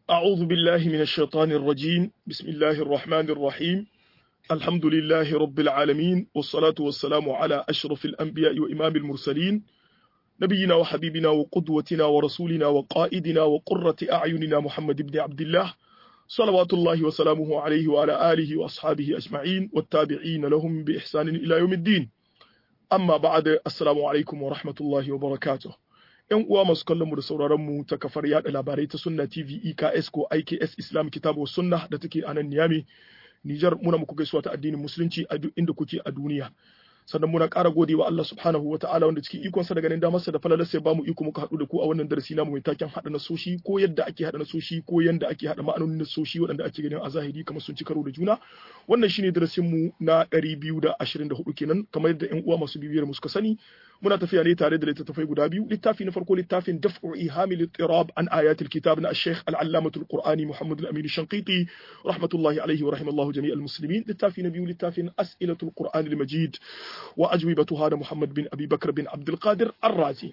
أعوذ بالله من الشيطان الرجيم بسم الله الرحمن الرحيم الحمد لله رب العالمين والصلاة والسلام على أشرف الأنبياء وإمام المرسلين نبينا وحبيبنا وقدوتنا ورسولنا وقائدنا وقرة أعيننا محمد بن عبد الله صلوات الله وسلامه عليه وعلى آله وأصحابه أجمعين والتابعين لهم بإحسان إلى يوم الدين amma ba'da assalamu alaikum wa rahmatullahi wa barakatuh yan uwa masu kallon mu da sauraron mu ta kafar yada labarai ta sunna tv eks ko iks islam kitabu sunna da take a nan niyami nijar muna muku gaisuwa ta addinin musulunci a duk inda kuke a duniya sannan muna ƙara gode wa Allah subhanahu wa ta'ala wanda cikin ikonsa da ganin damarsa da falalar sai bamu iko muka haɗu da ku a wannan darasi namu mai taken haɗa nasoshi ko yadda ake haɗa nasoshi ko yadda ake haɗa ma'anonin nasoshi waɗanda ake ganin a zahiri kamar sun ci karo da juna wannan shine darasin mu na 224 kenan kamar yadda ƴan uwa masu bibiyar mu suka sani muna tafiya ne tare da littattafai guda biyu littafi na farko littafin daf'u ihamil ittirab an ayatil kitab na ash-shaykh al-allamatul qur'ani muhammad al-amin shanqiti rahmatullahi alayhi wa rahimallahu jami'al muslimin littafi na biyu littafin as'ilatul qur'an al-majid wa ajwibatuha da muhammad bin abi bakr bin abdul qadir ar-razi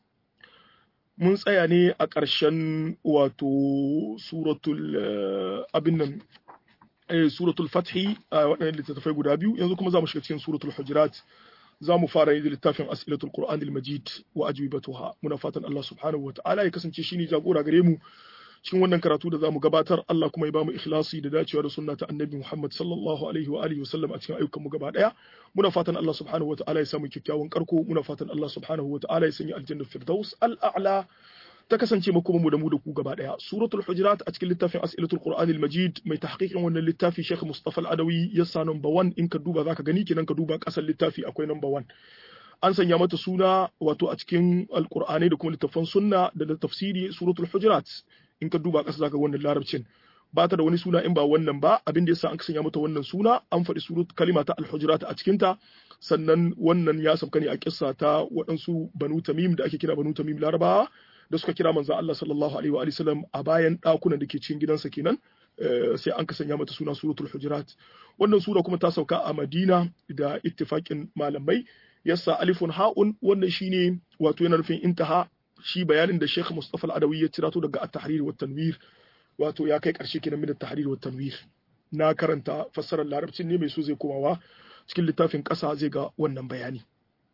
mun tsaya ne a ƙarshen wato suratul abin nan suratul fathi a waɗannan littattafai guda biyu yanzu kuma za mu shiga cikin suratul hujurat za mu fara yin littafin as'ilatul qur'anil majid wa ajwibatuha muna fatan Allah subhanahu wa ta'ala ya kasance shine jagora gare mu cikin wannan karatu da zamu gabatar Allah kuma ya bamu ikhlasi da dacewa da sunna ta annabi Muhammad sallallahu alaihi wa alihi wasallam a cikin ayyukan mu gaba daya muna fatan Allah subhanahu wa ta'ala ya samu kyakkyawan karko muna fatan Allah subhanahu wa ta'ala ya sanya aljanna firdaus al-a'la ta kasance mu da mu da ku gaba daya suratul hujurat a cikin littafin as'ilatul qur'anil majid mai tahqiqin wannan littafi Sheikh Mustafa Al-Adawi ya sa number 1 in ka duba zaka gani kenan ka duba kasan littafi akwai number 1 an sanya mata suna wato a cikin alqur'ani da kuma littafan sunna da da tafsiri suratul hujurat in ka duba kasa zaka wannan larabcin ba ta da wani suna in ba wannan ba abin da yasa an sanya mata wannan suna an faɗi surat kalima ta al-hujurat a cikin ta sannan wannan ya sauka ne a kissa ta waɗansu banu tamim da ake kira banu tamim larabawa da suka kira manzo Allah sallallahu alaihi wa sallam a bayan ɗakunan da ke cikin gidansa kenan sai an ka sanya mata suna suratul hujurat wannan sura kuma ta sauka a Madina da ittifaqin malamai yasa alifun ha'un wannan shine wato yana nufin intaha shi bayanin da Sheikh Mustafa Al-Adawi ya cirato daga at-tahrir wa tanwir wato ya kai karshe kenan min at-tahrir wa tanwir na karanta fassarar larabcin ne mai so zai komawa cikin littafin ƙasa zai ga wannan bayani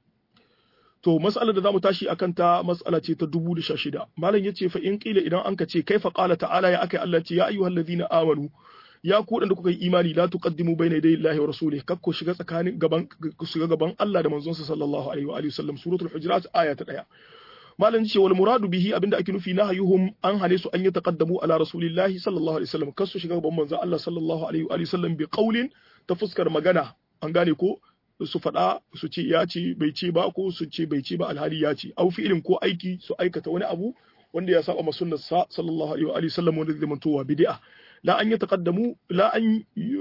to mas'alar da zamu tashi akan ta mas'ala ce ta 2016 malam yace fa in qila idan anka ce kaifa qala ta'ala ya akai Allah ce ya ayyuhal ladina amanu ya ku da kuka yi imani la tuqaddimu bayna yaday Allahi wa rasulih kakko shiga tsakanin gaban shiga gaban Allah da manzonsa sallallahu alaihi wa alihi wasallam suratul hujurat aya ta 1 malam yace wal muradu bihi abinda ake nufi nahayuhum an hane su an yi taqaddamu ala rasulillahi sallallahu alaihi wasallam kasu shiga gaban manzon Allah sallallahu alaihi wa alihi wasallam bi qaulin ta fuskar magana an gane ko su faɗa su ce ya ce bai ce ba ko su ce bai ce ba alhali ya ce au fi'ilin ko aiki su aikata wani abu wanda ya saba sunnar sa sallallahu alaihi wa alihi sallam wanda zai mantowa bid'a la an yataqaddamu la an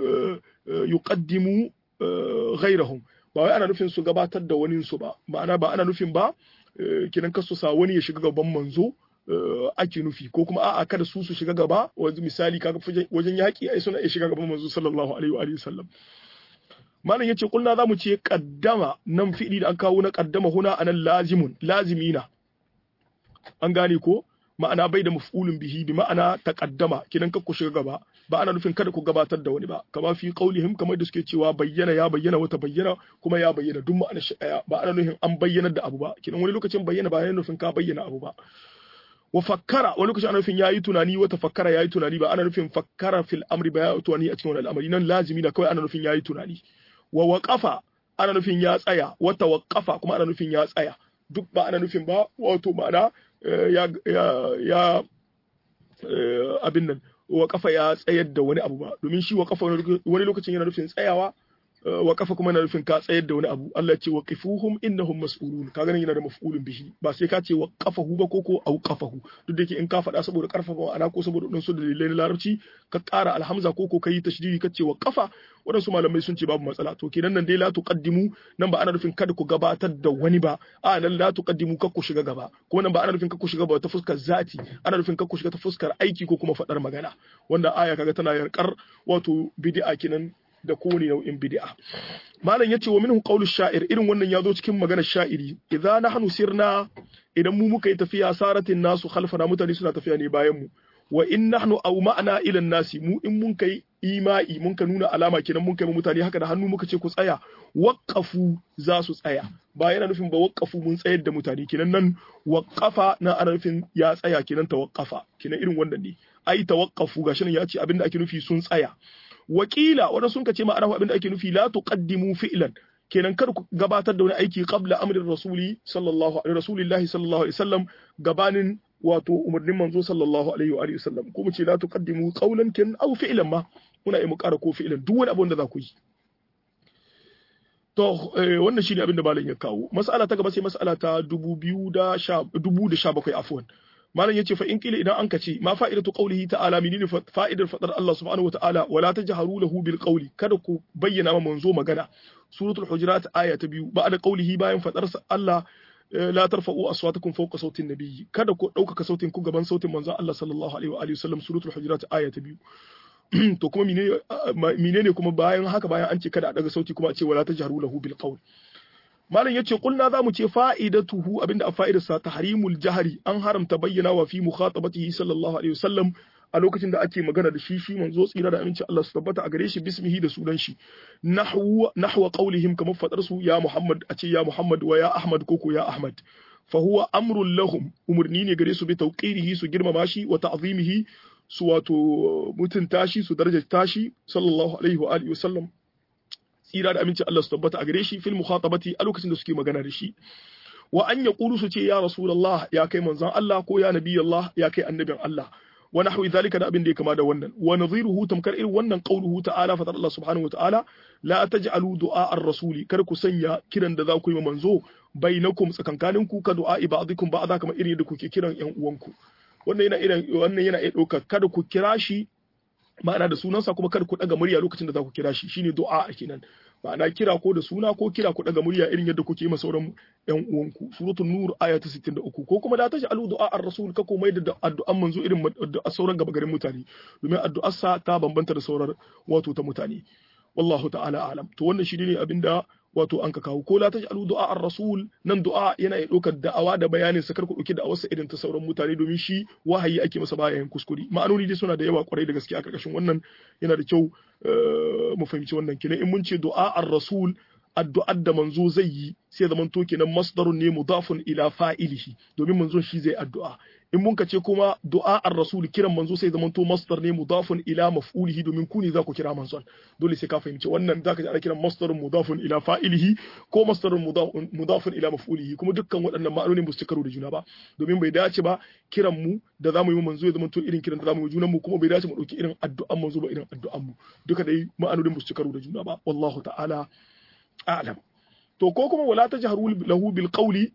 yuqaddimu ghayrahum ba wai ana nufin su gabatar da wani su ba ma'ana ba ana nufin ba kinan kasu sa wani ya shiga gaban manzo ake nufi ko kuma a'a kada su su shiga gaba wanzu misali kaga wajen yaki ai suna iya shiga gaban manzo sallallahu alaihi wa alihi sallam malam yace kulna zamu ce qaddama nan fi'li da an kawo na qaddama huna anan lazimun lazimina an gane ko ma'ana bai da maf'ulun bihi bi ma'ana taqaddama kinan kakku shiga gaba ba ana nufin kada ku gabatar da wani ba kama fi qaulihim kamar da suke cewa bayyana ya bayyana wata bayyana kuma ya bayyana duk ma'ana shi daya ba ana nufin an bayyana da abu ba kinan wani lokacin bayyana ba yana nufin ka bayyana abu ba wa fakkara wani lokacin ana nufin yayi tunani wata fakkara yayi tunani ba ana nufin fakkara fil amri ba ya tunani a cikin wani al'amari nan lazimi na kawai ana nufin yayi tunani wa waƙafa ana nufin ya tsaya wata waƙafa kuma ana nufin ya tsaya duk ba ana nufin ba wato ma'ana ya ya abin nan waƙafa ya tsayar da wani abu ba domin shi waƙafa wani lokacin yana nufin tsayawa waƙafa kuma yana nufin ka tsayar da wani abu Allah ya ce waqifuhum innahum mas'ulun ka ganin yana da maf'ulun bihi ba sai ka ce waqafahu ba ko ko auqafahu duk da yake in ka faɗa saboda karfafa ma'ana ko saboda wadansu dalilai na larabci ka ƙara alhamza ko ko kai tashdidi ka ce waqafa wadansu malamai sun ce babu matsala to kenan nan dai la tuqaddimu nan ba ana nufin kada ku gabatar da wani ba a nan la tuqaddimu kar ku shiga gaba kuma nan ba ana nufin kar ku shiga ba ta fuskar zati ana nufin kar ku shiga ta fuskar aiki ko kuma faɗar magana wanda aya kaga tana yarkar wato bid'a kenan da kowane nau'in bid'a malam yace wa minhu qawlu sha'ir irin wannan yazo cikin maganar sha'iri idza nahnu sirna idan mu muka yi tafiya saratin nasu khalfana mutane suna tafiya ne bayan mu wa in nahnu aw ma'ana ila nasi mu in mun kai ima'i mun ka nuna alama kenan mun kai mutane haka da hannu muka ce ku tsaya waqafu za su tsaya ba yana nufin ba waqafu mun tsayar da mutane kenan nan waqafa na ana nufin ya tsaya kenan tawaqqafa kenan irin wannan ne ai tawaqqafu gashi nan ya ce abinda ake nufi sun tsaya wakila wanda sun kace ma'ana abinda ake nufi la tuqaddimu fi'lan kenan kar ku gabatar da wani aiki qabla amrin rasuli sallallahu alaihi rasulillahi sallallahu alaihi wasallam gabanin wato umarnin manzo sallallahu alaihi wa alihi wasallam ko mu ce la tuqaddimu qawlan kin aw fi'lan ma muna yi mu ƙara ko fi'lan duk wani abin da za ku yi to wannan shine abin da malam ya kawo mas'ala ta gaba sai mas'ala ta 2017 afwan malam yace fa in kila idan an kace ma fa'idatu qawlihi ta'ala menene fa'idar fadar Allah subhanahu wa ta'ala wala tajharu lahu bil qawli kada ku bayyana ma manzo magana suratul hujurat aya ta biyu ba'da qawlihi bayan fadar Allah la tarfa'u aswatakum fawqa sautin nabiyyi kada ku ɗaukaka sautin ku gaban sautin manzon Allah sallallahu alaihi wa alihi wasallam suratul hujurat aya ta biyu to kuma menene kuma bayan haka bayan an ce kada a daga sauti kuma a ce wala tajharu lahu bil qawl malam yace kulna zamu ce fa'idatuhu abinda a fa'idarsa tahrimul jahri an haramta bayyana wa fi mukhatabatihi sallallahu alaihi wasallam a lokacin da ake magana da shi shi manzo tsira da aminci Allah su tabbata a gare shi bismihi da sunan shi nahwa nahwa qawlihim kamar fadar su ya Muhammad a ce ya Muhammad wa ya Ahmad koko ya Ahmad fa huwa amrun lahum umurni ne gare su bi tawqirihi su girmama shi wa ta'zimihi su wato mutunta shi su darajata shi sallallahu alaihi wa alihi wasallam tsira da aminci Allah su tabbata a gare shi fil mukhatabati a lokacin da suke magana da shi wa an yaqulu su ce ya rasulullah ya kai manzon Allah ko ya nabiyallah ya kai annabin Allah wa nahwi zalika da abin da ya kama da wannan wa nadhiruhu tamkar irin wannan qauluhu ta'ala fa Allah subhanahu wa ta'ala la taj'alu du'a ar-rasuli kar ku sanya kiran da za ku yi manzo bainakum tsakankaninku ka du'a ba'dikum ba'da kamar irin da kuke kiran yan uwanku wannan yana irin wannan yana iya ɗaukar kada ku kira shi ma'ana da sunansa kuma kada ku daga murya lokacin da za ku kira shi shine du'a kenan ma'ana kira ko da suna ko kira ku daga murya irin yadda kuke yi sauran yan uwanku suratul nur aya ta 63 ko kuma da ta ji alu du'a ar-rasul ka komai da addu'an manzo irin addu'a sauran gaba garin mutane domin addu'ar sa ta bambanta da sauran wato ta mutane wallahu ta'ala alam to wannan shi ne abinda wato an ka kawo ko la taj'alu du'a ar-rasul nan du'a yana iya ɗaukar da'awa da bayanin sa karku dauki da'awar sa irin ta sauran mutane domin shi wahayi ake masa bayan kuskure ma'anoni dai suna da yawa kwarai da gaske a karkashin wannan yana da kyau mu fahimci wannan kenan in mun ce du'a ar-rasul addu'ar da manzo zai yi sai zaman to kenan masdarun ne mudafun ila fa'ilihi domin manzon shi zai addu'a in mun ce kuma du'a ar-rasul kiran manzo sai zaman to masdar ne mudafun ila maf'ulihi domin ku ne za ku kira manzon dole sai ka fahimci wannan zaka ji ana kiran masdarun mudafun ila fa'ilihi ko masdarun mudafun ila maf'ulihi kuma dukkan waɗannan ma'anonin ba su karo da juna ba domin bai dace ba kiran mu da zamu yi manzo ya zaman to irin kiran da zamu yi junan mu kuma bai dace mu dauki irin addu'an manzo ba irin addu'an mu duka dai ma'anonin ba su karo da juna ba wallahu ta'ala a'lam to ko kuma wala tajharu lahu bil qawli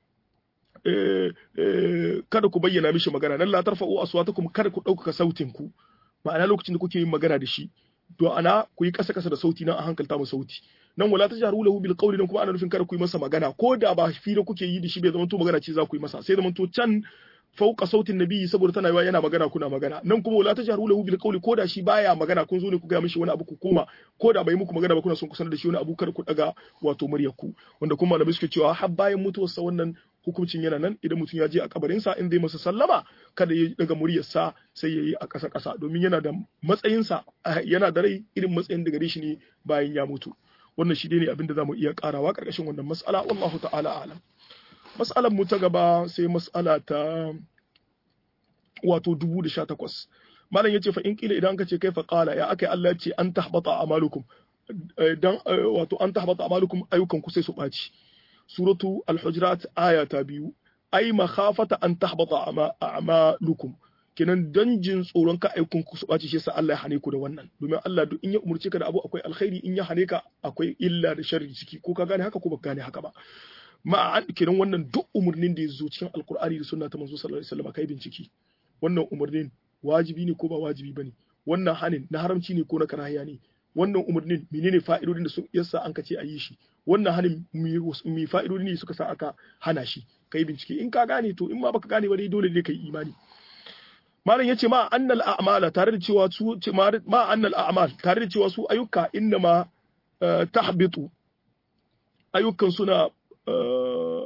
kada ku bayyana mishi magana nan la tarfa'u aswatakum kada ku ɗaukaka sautin ku ma'ana lokacin da kuke yin magana da shi to ana ku yi kasa kasa da sauti nan a hankalta mu sauti nan wala tajharu lahu bil qawli nan kuma ana nufin kada ku yi masa magana ko da ba fira kuke yi da shi bai zama to magana ce za ku yi masa sai zama to can fauka sautin nabi saboda tana yawa yana magana kuna magana nan kuma wala tajharu lahu bil qawli ko da shi baya magana kun zo ne ku ga mishi wani abu ku koma ko da bai muku magana ba kuna son ku sanar da shi wani abu kar ku daga wato muryar ku wanda kuma malamai suke cewa har bayan mutuwarsa wannan hukuncin yana nan idan mutum ya je a kabarinsa in zai masa sallama kada ya daga muryarsa sai ya yi a ƙasa ƙasa domin yana da matsayinsa yana da rai irin matsayin da gare shi ne bayan ya mutu wannan shi ne abin da za mu iya ƙarawa ƙarƙashin wannan mas'ala wallahu ta'ala alam mas'alar mu ta gaba sai mas'ala ta wato dubu da sha takwas malam yace fa in kila idan ka ce kai fa qala ya akai Allah ce an tahbata amalukum dan wato an tahbata amalukum ayyukan ku sai su ɓaci suratu al-hujurat aya ta biyu ai makhafata an tahbata a'malukum kenan dan jin tsoron ka aikun ku su ɓaci shi yasa Allah ya hane ku da wannan domin Allah duk in ya umurce ka da abu akwai alkhairi in ya hane ka akwai illa da sharri ciki ko ka gane haka ko ba gane haka ba ma an kenan wannan duk umurnin da ya zo cikin alkur'ani da sunna ta manzo sallallahu alaihi wasallam kai bincike wannan umurnin wajibi ne ko ba wajibi bane wannan hanin na haramci ne ko na karahiya ne wannan umarnin menene fa'idodin da su yasa an ka ce a yi shi wannan hanin mai fa'idodi ne suka sa aka hana shi kai bincike in ka gane to in ma baka gane ba dai dole ne kai imani malam yace ma annal a'mala tare da cewa su ma annal a'mal tare da cewa su ayyuka inna ma tahbitu ayyukan suna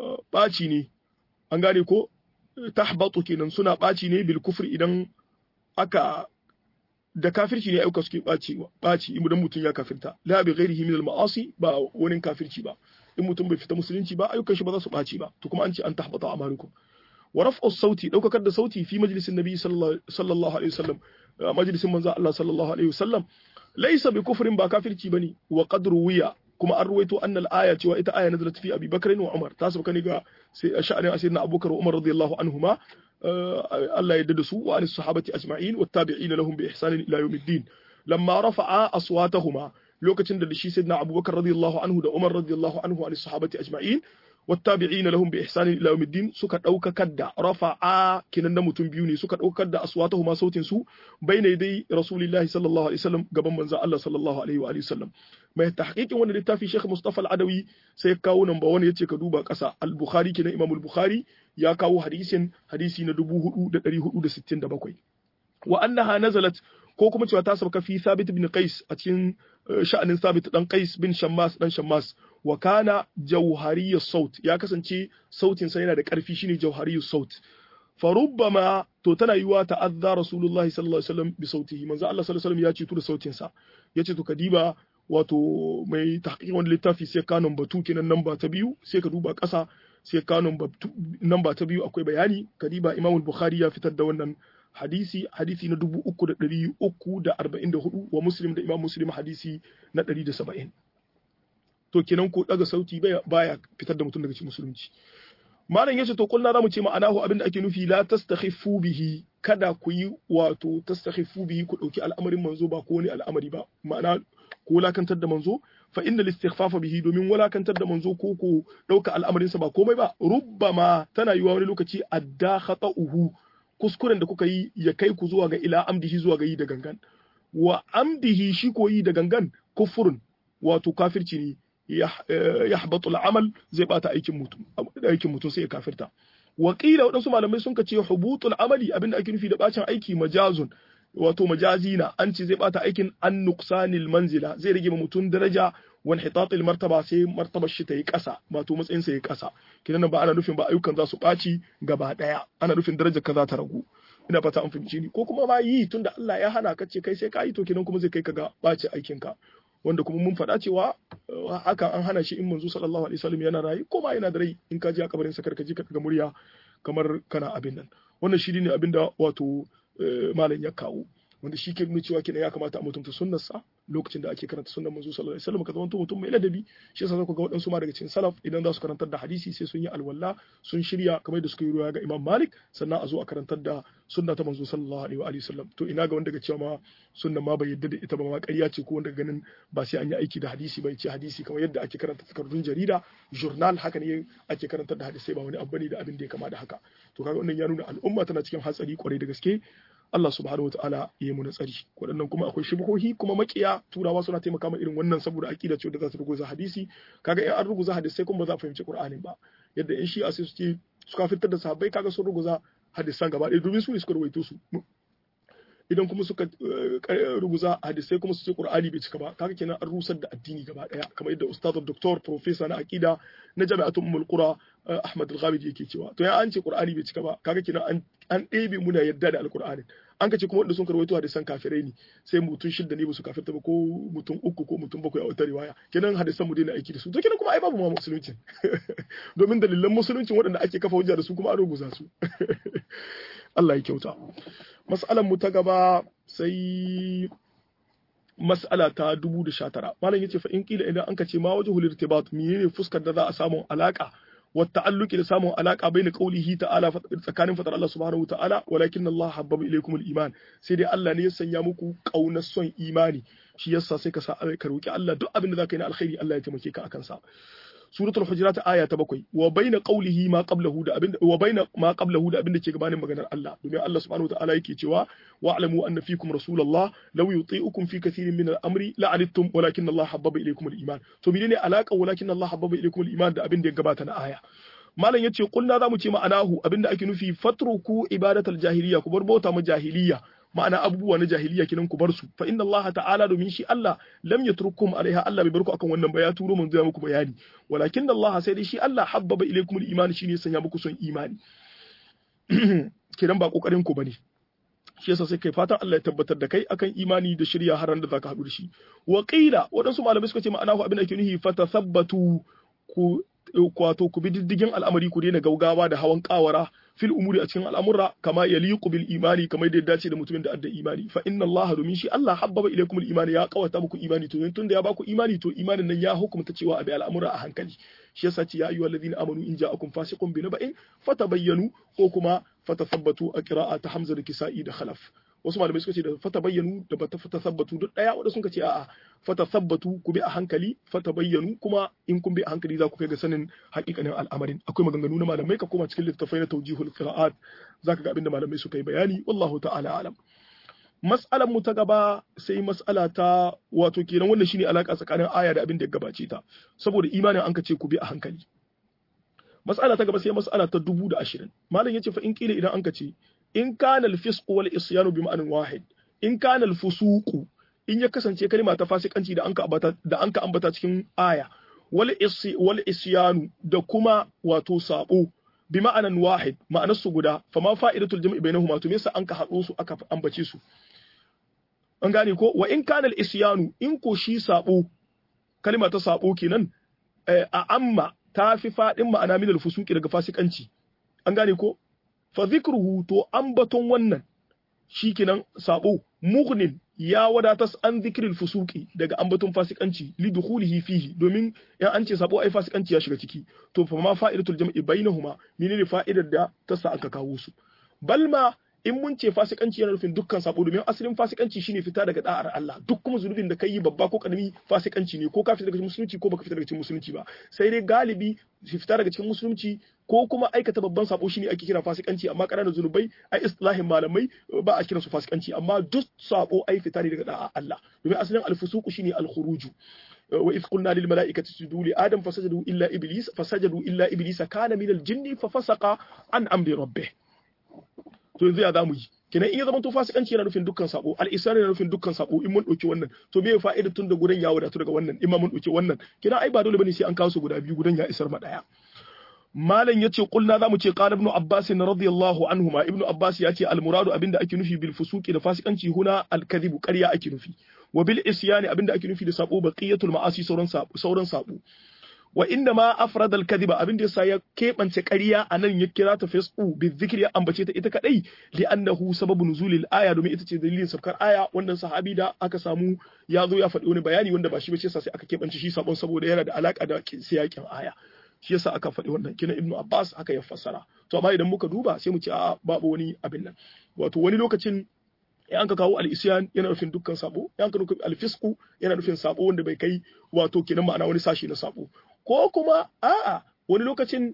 baci ne an gane ko tahbatu kenan suna baci ne bil kufri idan aka da kafirci ne ayyuka suke ɓaci ɓaci idan mutum ya kafirta la bi ghairihi min al-ma'asi ba wani kafirci ba in mutum bai fita musulunci ba ayyukan shi ba za su ɓaci ba to kuma an ce an tahbata amalukum wa raf'u sauti daukakar da sauti fi majlisin nabi sallallahu alaihi wasallam majlisin manzo Allah sallallahu alaihi wasallam laysa bi kufrin ba kafirci bane wa qad ruwiya kuma an ruwaito anna al-aya cewa ita aya nazalat fi Abi Bakr wa Umar ta sabka ne ga sai sha'anin asirna Abubakar wa Umar radiyallahu anhuma Allah ya yarda da su wa anis sahabati ajma'in wa tabi'in lahum bi ihsan ila yawmiddin lamma rafa'a aswatahuma lokacin da shi sayyidina Abubakar radiyallahu anhu da Umar radiyallahu anhu anis sahabati ajma'in والتابعين لهم بإحسان إلى يوم الدين سكا دوكا كدا رفعا كنن متون بيوني سكا دوكا كدا أصواتهما صوت سو بين يدي رسول الله صلى الله عليه وسلم قبل من الله صلى الله عليه وآله وسلم ما تحقيق وانا لتافي شيخ مصطفى العدوي سيكاو نمبر 1 yace ka duba kasa al-Bukhari kenan Imam al-Bukhari ya kawo hadisin hadisi na 4467 wa annaha nazalat ko kuma cewa ta sauka fi Thabit bin Qais a cikin sha'anin Thabit dan Qais bin Shammas dan Shammas wa kana jawhariyyu saut ya kasance sautin sa yana da karfi shine jawhariyyu saut fa rubbama to tana yiwa ta'azza rasulullahi sallallahu alaihi wasallam bi sautihi manzo Allah sallallahu alaihi wasallam ya ce da sautin sa yace to kadiba wato mai tahqiq wani littafi sai ka number 2 kenan namba ta biyu sai ka duba ƙasa sai ka namba ta biyu akwai bayani kadiba Imam Bukhari ya fitar da wannan hadisi hadisi na dubu uku da ɗari uku da arba'in da hudu wa muslim da imam muslim hadisi na ɗari da saba'in to kenan ko ɗaga sauti baya fitar da mutum daga cikin musulunci malam yace to kullu zamu ce ma'anahu abinda ake nufi la tastakhifu bihi kada ku yi wato tastakhifu bihi ku dauki al'amarin manzo ba ko wani al'amari ba ma'ana ko wulakantar da manzo fa inna listighfafa bihi domin wulakantar da manzo ko ko dauka al'amarin sa ba komai ba rubbama tana yiwa wani lokaci adda khata'uhu kuskuren da kuka yi ya kai ku zuwa ga ila amdihi zuwa ga yi da gangan wa amdihi shi ko yi da gangan kufurun wato kafirci ne ya habatu al'amal zai bata aikin mutum aikin mutum sai ya kafirta wa qila wadansu malamai sun ce hubutul amali abinda ake nufi da bacin aiki majazun wato majazi na an ce zai bata aikin an nuqsanil manzila zai rage ma mutum daraja wani hitatil martaba sai martabar shi ta yi ƙasa wato matsayin sa yi ƙasa kidan ba ana nufin ba ayyukan za su ɓaci gaba ɗaya ana nufin darajar ka za ta ragu ina fata an fahimci ni ko kuma ma yi tunda Allah ya hana ka ce kai sai ka yi to kidan kuma zai kai ka ga ɓaci aikin ka wanda kuma mun faɗa cewa haka an hana shi in manzo sallallahu alaihi wasallam yana rayu ko ma yana da rai in ka ji a kabarin sa karka ji ka ga murya kamar kana abin nan wannan shi ne abinda wato malam ya kawo wanda shi ke nuna cewa kenan ya kamata a mutunta sunnarsa lokacin da ake karanta sunnar manzo sallallahu alaihi wasallam ka zama mutum mai ladabi shi yasa zaku ga waɗansu ma daga cikin salaf idan za su karantar da hadisi sai sun yi alwala sun shirya kamar da suka yi ruwa ga Imam Malik sannan a zo a karantar da sunna ta manzo sallallahu alaihi wa wasallam to ina ga wanda ga cewa ma sunnan ma bai yadda da ita ba ma ƙarya ce ko wanda ganin ba sai an yi aiki da hadisi ba ce hadisi kamar yadda ake karanta takardun jarida journal haka ne ake karantar da hadisai ba wani abu ne da abin da ya kama da haka to kaga wannan ya nuna al'umma tana cikin hatsari kwarai da gaske Allah subhanahu wataala ya yi mu tsari waɗannan kuma akwai shubuhohi kuma makiya turawa suna taimaka ma irin wannan saboda aqida ce da za su ruguza hadisi kaga in an ruguza hadisai kuma ba za a fahimci Qur'anin ba yadda in shi a sai suke suka fitar da sahabbai kaga sun ruguza hadisan gaba ɗaya domin su ne suka rawaito su idan kuma suka ruguza hadisai kuma su ce Qur'ani bai cika ba kaga kenan an rusar da addini gaba daya kamar yadda ustaz doktor professor na aqida na jami'atul ummul qura Ahmad al-Ghamidi yake cewa to ya an ce Qur'ani bai cika ba kaga kenan an an ɗebe muna yadda da alqur'ani an ka ce kuma wanda sun karwaito hadisan kafirai ne sai mutum shidda ne ba su kafirta ba ko mutum uku ko mutum bakwai a wata riwaya kenan hadisan mu daina aiki da su to kenan kuma ai babu ma musulunci domin dalilan musulunci waɗanda ake kafa hujja da su kuma an ruguza su Allah ya kyauta mas'alan mu ta gaba sai mas'ala ta 2019 malam yace fa in kila idan anka ce ma wajhul irtibat menene fuskar da za a samu alaka wa ta'alluqi da samun alaka baina qaulihi ta'ala tsakanin fadar Allah subhanahu wa ta'ala walakin Allah habbaba ilaykum al-iman sai dai Allah ne ya sanya muku kaunar son imani shi yasa sai ka sa ka roki Allah duk abin da zaka yi na alkhairi Allah ya taimake ka akan sa suratul hujurat aya ta bakwai wa baina qawlihi ma qablahu da abinda wa baina ma qablahu da abinda ke gabanin maganar Allah domin Allah subhanahu wataala yake cewa wa'lamu anna fikum rasulullah law yuti'ukum fi kathirin min al-amri la'anittum walakin Allah habbaba ilaykum al-iman to menene alaka walakin Allah habbaba ilaykum al-iman da abinda ya gabata na aya malam yace kulna zamu ce ma'anahu abinda ake nufi fatruku ibadatal jahiliya ku bar bauta ma jahiliya ma'ana abubuwa na jahiliya kinan ku bar su fa inna Allah ta'ala domin shi Allah lam yatrukum alaiha Allah bai bar ku akan wannan ba ya turo mun zai muku bayani walakin Allah sai dai shi Allah habbaba ilaikum al-iman shine ya sanya muku son imani kiran ba kokarin ku bane shi yasa sai kai fatan Allah ya tabbatar da kai akan imani da shirya har da zaka haɗu da shi wa qila waɗansu malamai suka ce ma'ana abin da ke nuhi fatathabbatu ku wato ku bi diddigin al'amari ku daina gaugawa da hawan kawara fil umuri a cikin al'amura kama yaliqu bil imani kamar da ya dace da mutumin da adda imani fa inna Allah domin shi Allah habbaba ilaykum al imani ya kawata muku imani to tunda ya baku imani to imanin nan ya hukumta cewa abi al'amura a hankali shi yasa ce ya ayyuhal ladina amanu in ja'akum fasiqun bi naba'in fatabayyanu ko kuma fatathabbatu a qira'a ta Hamza da Kisa'i da Khalaf wasu malamai suka ce da fatabayyanu da bata fatasabbatu duk daya wanda suka ce a'a fatasabbatu ku bi a hankali fatabayyanu kuma in kun bi a hankali za ku kai ga sanin hakikanin al'amarin akwai maganganu na malamai ka koma cikin littafai na tawjihul qira'at zaka ga abinda malamai suka yi bayani wallahu ta'ala alam mas'alan mu ta gaba sai mas'ala ta wato kenan wannan shine alaka tsakanin aya da abin da ya gabace ta saboda imanin an ka ce ku bi a hankali mas'ala ta gaba sai mas'ala ta dubu da ashirin malam yace fa in kila idan an ka ce in kana al-fisqu wal isyanu bi ma'anin wahid in kana al-fusuqu in ya kasance kalma ta fasikanci da anka ambata da anka ambata cikin aya wal isi wal isyanu da kuma wato sabo bi ma'anan wahid ma'anar su guda fa ma fa'idatul jam'i bainahuma to me yasa anka hado su aka ambace su an gane ko wa in kana al-isyanu in ko shi sabo kalma ta sabo kenan a amma ta fi fadin ma'ana min al-fusuqi daga fasikanci an gane ko fa zikruhu to ambaton wannan shikenan sabo mughnin ya wadatas an zikril fusuki daga ambaton fasikanci li dukhulihi fihi domin in an ce sabo ai fasikanci ya shiga ciki to fa ma fa'idatul jam'i bainahuma menene fa'idar da ta sa aka kawo su balma in mun ce fasikanci yana nufin dukkan sabo domin asalin fasikanci shine fita daga da'ar Allah duk kuma zunubin da kai babba ko karami fasikanci ne ko ka fita daga cikin musulunci ko baka fita daga cikin musulunci ba sai dai galibi fita daga cikin musulunci ko kuma aikata babban sabo shine ake kira fasikanci amma ƙananan zunubai ai istilahin malamai ba a kira su fasikanci amma duk sabo ai fita ne daga da'a Allah domin asalin alfusuku shine alkhuruju wa idh qulna lil mala'ikati isjudu li adam fasajadu illa iblis fasajadu illa iblis kana min al jinni fa fasaqa an amri rabbih to yanzu ya zamu yi kenan in ya zama to fasikanci yana nufin dukkan sabo al-isra yana nufin dukkan sabo in mun dauki wannan to me fa'ida tun da gudan ya wadatu daga wannan in ma mun dauki wannan kenan ai ba dole bane sai an kawo su guda biyu gudan ya isar ma daya malam yace kulna zamu ce qala ibn abbas radiyallahu anhuma ibn abbas yace al-muradu abinda ake nufi bil fusuqi da fasikanci huna al-kadhibu ƙarya ake nufi wa bil isyani abinda ake nufi da sabo baqiyatul ma'asi sauran sabo sauran sabo wa inda ma afrada al-kadhiba abin da yasa ya kebance ƙarya anan ya kira ta fisqu bi dhikri ya ambace ta ita kadai li annahu sababu nuzulil aya domin ita ce dalilin saukar aya wannan sahabi da aka samu ya zo ya faɗi wani bayani wanda ba shi ba ce sai aka kebance shi sabon saboda yana da alaka da siyakin aya shi yasa aka faɗi wannan kina ibnu abbas haka ya fassara to amma idan muka duba sai mu ce a babu wani abin nan wato wani lokacin in an ka kawo al-isyan yana nufin dukkan sabo in ka nufin al-fisqu yana nufin sabo wanda bai kai wato kenan ma'ana wani sashi na sabo ko kuma a'a wani lokacin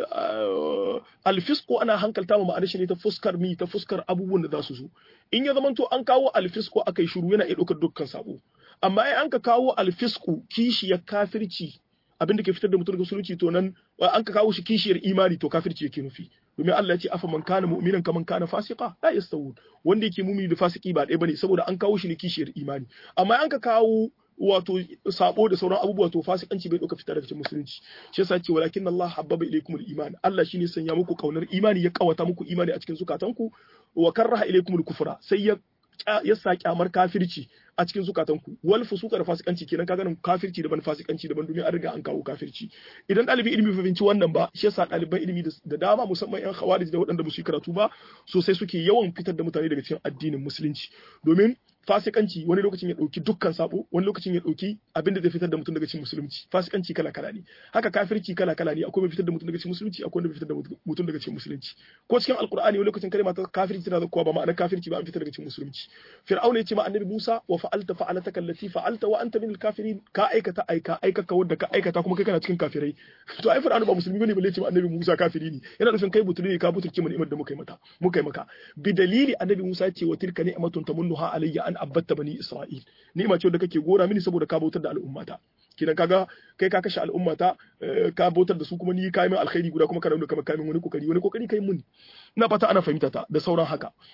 alfisko ana hankalta ma ma'anar shi ne ta fuskar mi ta fuskar abubuwan da za su zo in ya zamanto an kawo alfisko aka yi shiru yana iya ɗaukar dukkan sabo amma in an ka kawo alfisko kishiyar kafirci abin da ke fitar da mutum daga musulunci to nan an ka kawo shi kishiyar imani to kafirci yake nufi domin Allah ya ce afa man kana mu'minan kaman kana fasika la yastawun wanda yake mumini da fasiki ba ɗaya bane saboda an kawo shi ne kishiyar imani amma an ka kawo wato sabo da sauran abubuwa to fasikanci bai dauka fita daga cikin musulunci shi yasa ce walakin Allah habbaba ilaykum al-iman Allah shine sanya muku kaunar imani ya kawata muku imani a cikin zukatanku wa karraha ilaykum al-kufra sai ya ya sa kyamar kafirci a cikin zukatanku wal fusuka da fasikanci kenan kaga nan kafirci daban fasikanci daban domin an riga an kawo kafirci idan ɗalibin ilimi fahimci wannan ba shi yasa ɗaliban ilimi da dama musamman yan khawarij da waɗanda ba su yi karatu ba sosai suke yawan fitar da mutane daga cikin addinin musulunci domin fasikanci wani lokacin ya dauki dukkan sabo wani lokacin ya dauki abin da zai fitar da mutum daga cikin musulunci fasikanci kala kala ne haka kafirci kala kala ne akwai mai fitar da mutum daga cikin musulunci akwai mai fitar da mutum daga cikin musulunci ko cikin alqur'ani wani lokacin kalma ta kafirci tana zakkuwa ba ma'anar kafirci ba an fitar daga cikin musulunci fir'auna ya ce ma annabi Musa wa fa'alta fa'alataka allati fa'alta wa anta min al-kafirin ka aikata aika aikaka wanda ka aikata kuma kai kana cikin kafirai to ai fir'auna ba musulmi bane balle ce ma annabi Musa kafiri ne yana nufin kai butuli ne ka butulce mu ni'imar da muka yi mata muka yi maka bi dalili annabi Musa ya ce wa tilka ni'matun tamunnuha alayya an abatta bani Isra'il ni'ima ce da kake gora mini saboda ka bautar da al'ummata kidan kaga kai ka kashe al'ummata ka bautar da su kuma ni kai min alkhairi guda kuma kana nuna kamar kai min wani kokari wani kokari kai mun ina fata ana fahimta ta da sauran haka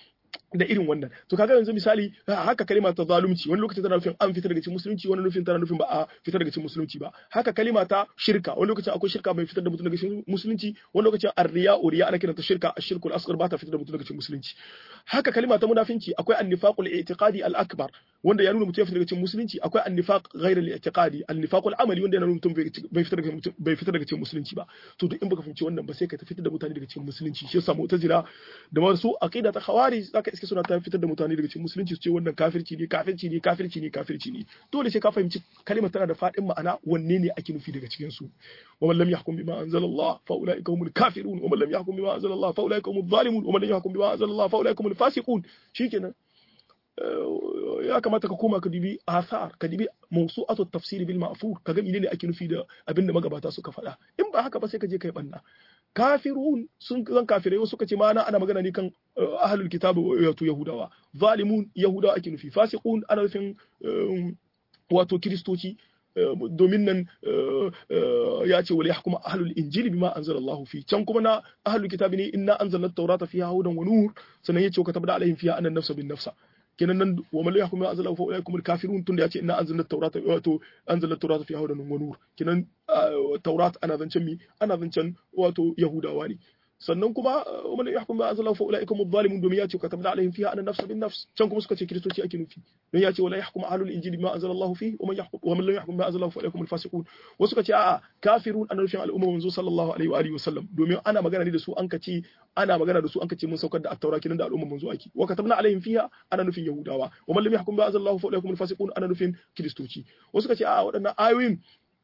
da irin wannan to kaga yanzu misali haka kalima ta zalunci wani lokacin tana nufin an fitar daga cikin musulunci wani lokacin tana nufin ba a fitar daga cikin musulunci ba haka kalima ta shirka wani lokacin akwai shirka mai fitar da mutum daga cikin musulunci wani lokacin arriya uriya ana kiranta shirka ashirkul asghar ba ta fitar da mutum daga cikin musulunci haka kalima ta munafinci akwai annifaqul i'tiqadi al akbar wanda ya nuna mutum ya fitar daga cikin musulunci akwai annifaq ghayr al i'tiqadi annifaqul amali wanda ya nuna mutum bai fitar daga bai fitar daga cikin musulunci ba to duk in baka fahimci wannan ba sai ka fitar da mutane daga cikin musulunci shi yasa mu'tazila da wasu aqida ta khawarij zaka iske suna ta fitar da mutane daga cikin musulunci su ce wannan kafirci ne kafirci ne kafirci ne kafirci ne dole sai ka fahimci kalimar tana da fadin ma'ana wanne ne ake nufi daga cikin su wa man lam yahkum bima anzalallah fa ulaika humul kafirun wa man lam yahkum bima anzalallah fa ulaika humuz zalimun wa man lam yahkum bima anzalallah fa ulaika humul fasiqun shikenan ya kamata ka koma ka dibi asar ka dibi mawsu'atu tafsir bil ma'fur ka ga menene ake nufi da abinda magabata suka faɗa in ba haka ba sai ka je kai banna kafirun sun zan kafirai wasu kace ma ana magana ne kan ahlul kitab wato yahudawa zalimun yahudawa ake nufi fasiqun ana nufin wato kiristoci domin nan ya ce wala yahkuma ahlul injili bima anzalallahu fi can kuma na ahlul kitabi ne inna anzalna at-taurata fiha hudan wa nur sannan yace wa katabna alaihim fiha anna an-nafsa bin nafsa kenan nan wa man yahkum bima anzalallahu fa ulaikum al-kafirun tunda yace inna anzalna at-taurata wato anzalna at-taurata fiha hudan wa nur kenan taurat ana zancen mi ana zancen wato yahudawa ne sannan kuma man yahkum bima anzalallahu fa ulaikum adh-dhalimun domin yace katabna alaihim fiha anna nafsa bin nafs can kuma suka ce kristoci ake nufi don yace wala yahkum ahlul injili bima anzalallahu fi wa man yahkum wa man lam yahkum bima anzalallahu fa ulaikum al-fasiqun wasu suka ce a'a kafirun an rufin al'umma manzo sallallahu alaihi wa alihi wa sallam domin ana magana ne da su an kace ana magana da su an kace mun saukar da at-taura kinan da al'umma manzo ake wa katabna alaihim fiha ana nufin yahudawa wa man lam yahkum bima anzalallahu fa ulaikum al-fasiqun ana nufin kristoci wasu suka ce a'a waɗannan ayoyin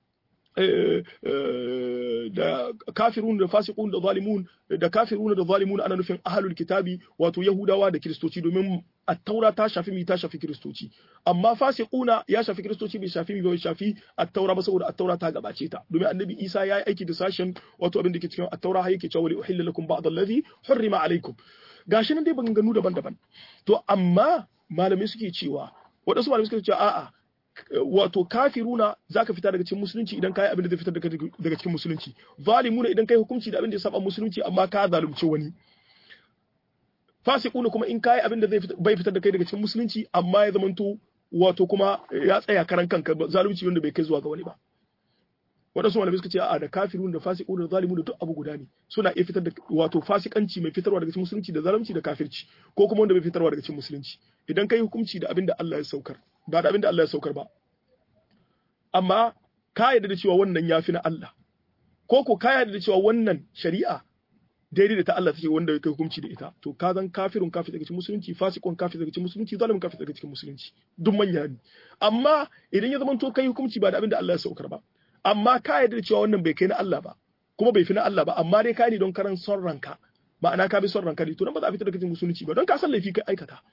da kafirun da fasiqun da zalimun da kafirun da zalimun ana nufin ahlul kitabi wato yahudawa da kristoci domin at-taura ta shafi mi ta shafi kristoci amma fasiquna ya shafi kristoci bai shafi mi bai shafi at-taura ba saboda at-taura ta gabace ta domin annabi Isa ya yi aiki da sashen wato abin da ke cikin at-taura har yake cewa li uhilla lakum ba'd allazi hurrima alaikum gashi nan dai ganu daban-daban to amma malamai suke cewa waɗansu malamai suke cewa a'a wato kafiruna zaka fita daga cikin musulunci idan kai abin da zai fitar daga cikin musulunci zalimuna idan kai hukunci da abin da ya saba musulunci amma ka zalunci wani fasiquna kuma in kai abin da zai bai fitar da kai daga cikin musulunci amma ya zamanto wato kuma ya tsaya karan kanka zalunci wanda bai kai zuwa ga wani ba waɗansu malamai suka ce a'a da kafirun da fasiqun da zalimun da duk abu guda ne suna iya fitar da wato fasikanci mai fitarwa daga cikin musulunci da zalunci da kafirci ko kuma wanda bai fitarwa daga cikin musulunci idan kai hukunci da abin da Allah ya saukar ba da abin da Allah ya saukar ba amma ka yarda da cewa wannan yafi na Allah ko ko ka yarda da cewa wannan shari'a daidai da ta Allah take wanda kai hukunci da ita to ka zan kafirun kafir daga cikin musulunci fasikon kafir daga cikin musulunci zalimin kafir daga cikin musulunci duk manya ne amma idan ya zama to kai hukunci ba da abin da Allah ya saukar ba amma ka yarda da cewa wannan bai kai na Allah ba kuma bai fi na Allah ba amma dai ka ne don karan son ranka ma'ana ka bi son ranka ne to nan ba za a fitar da cikin musulunci ba don ka san laifi kai aikata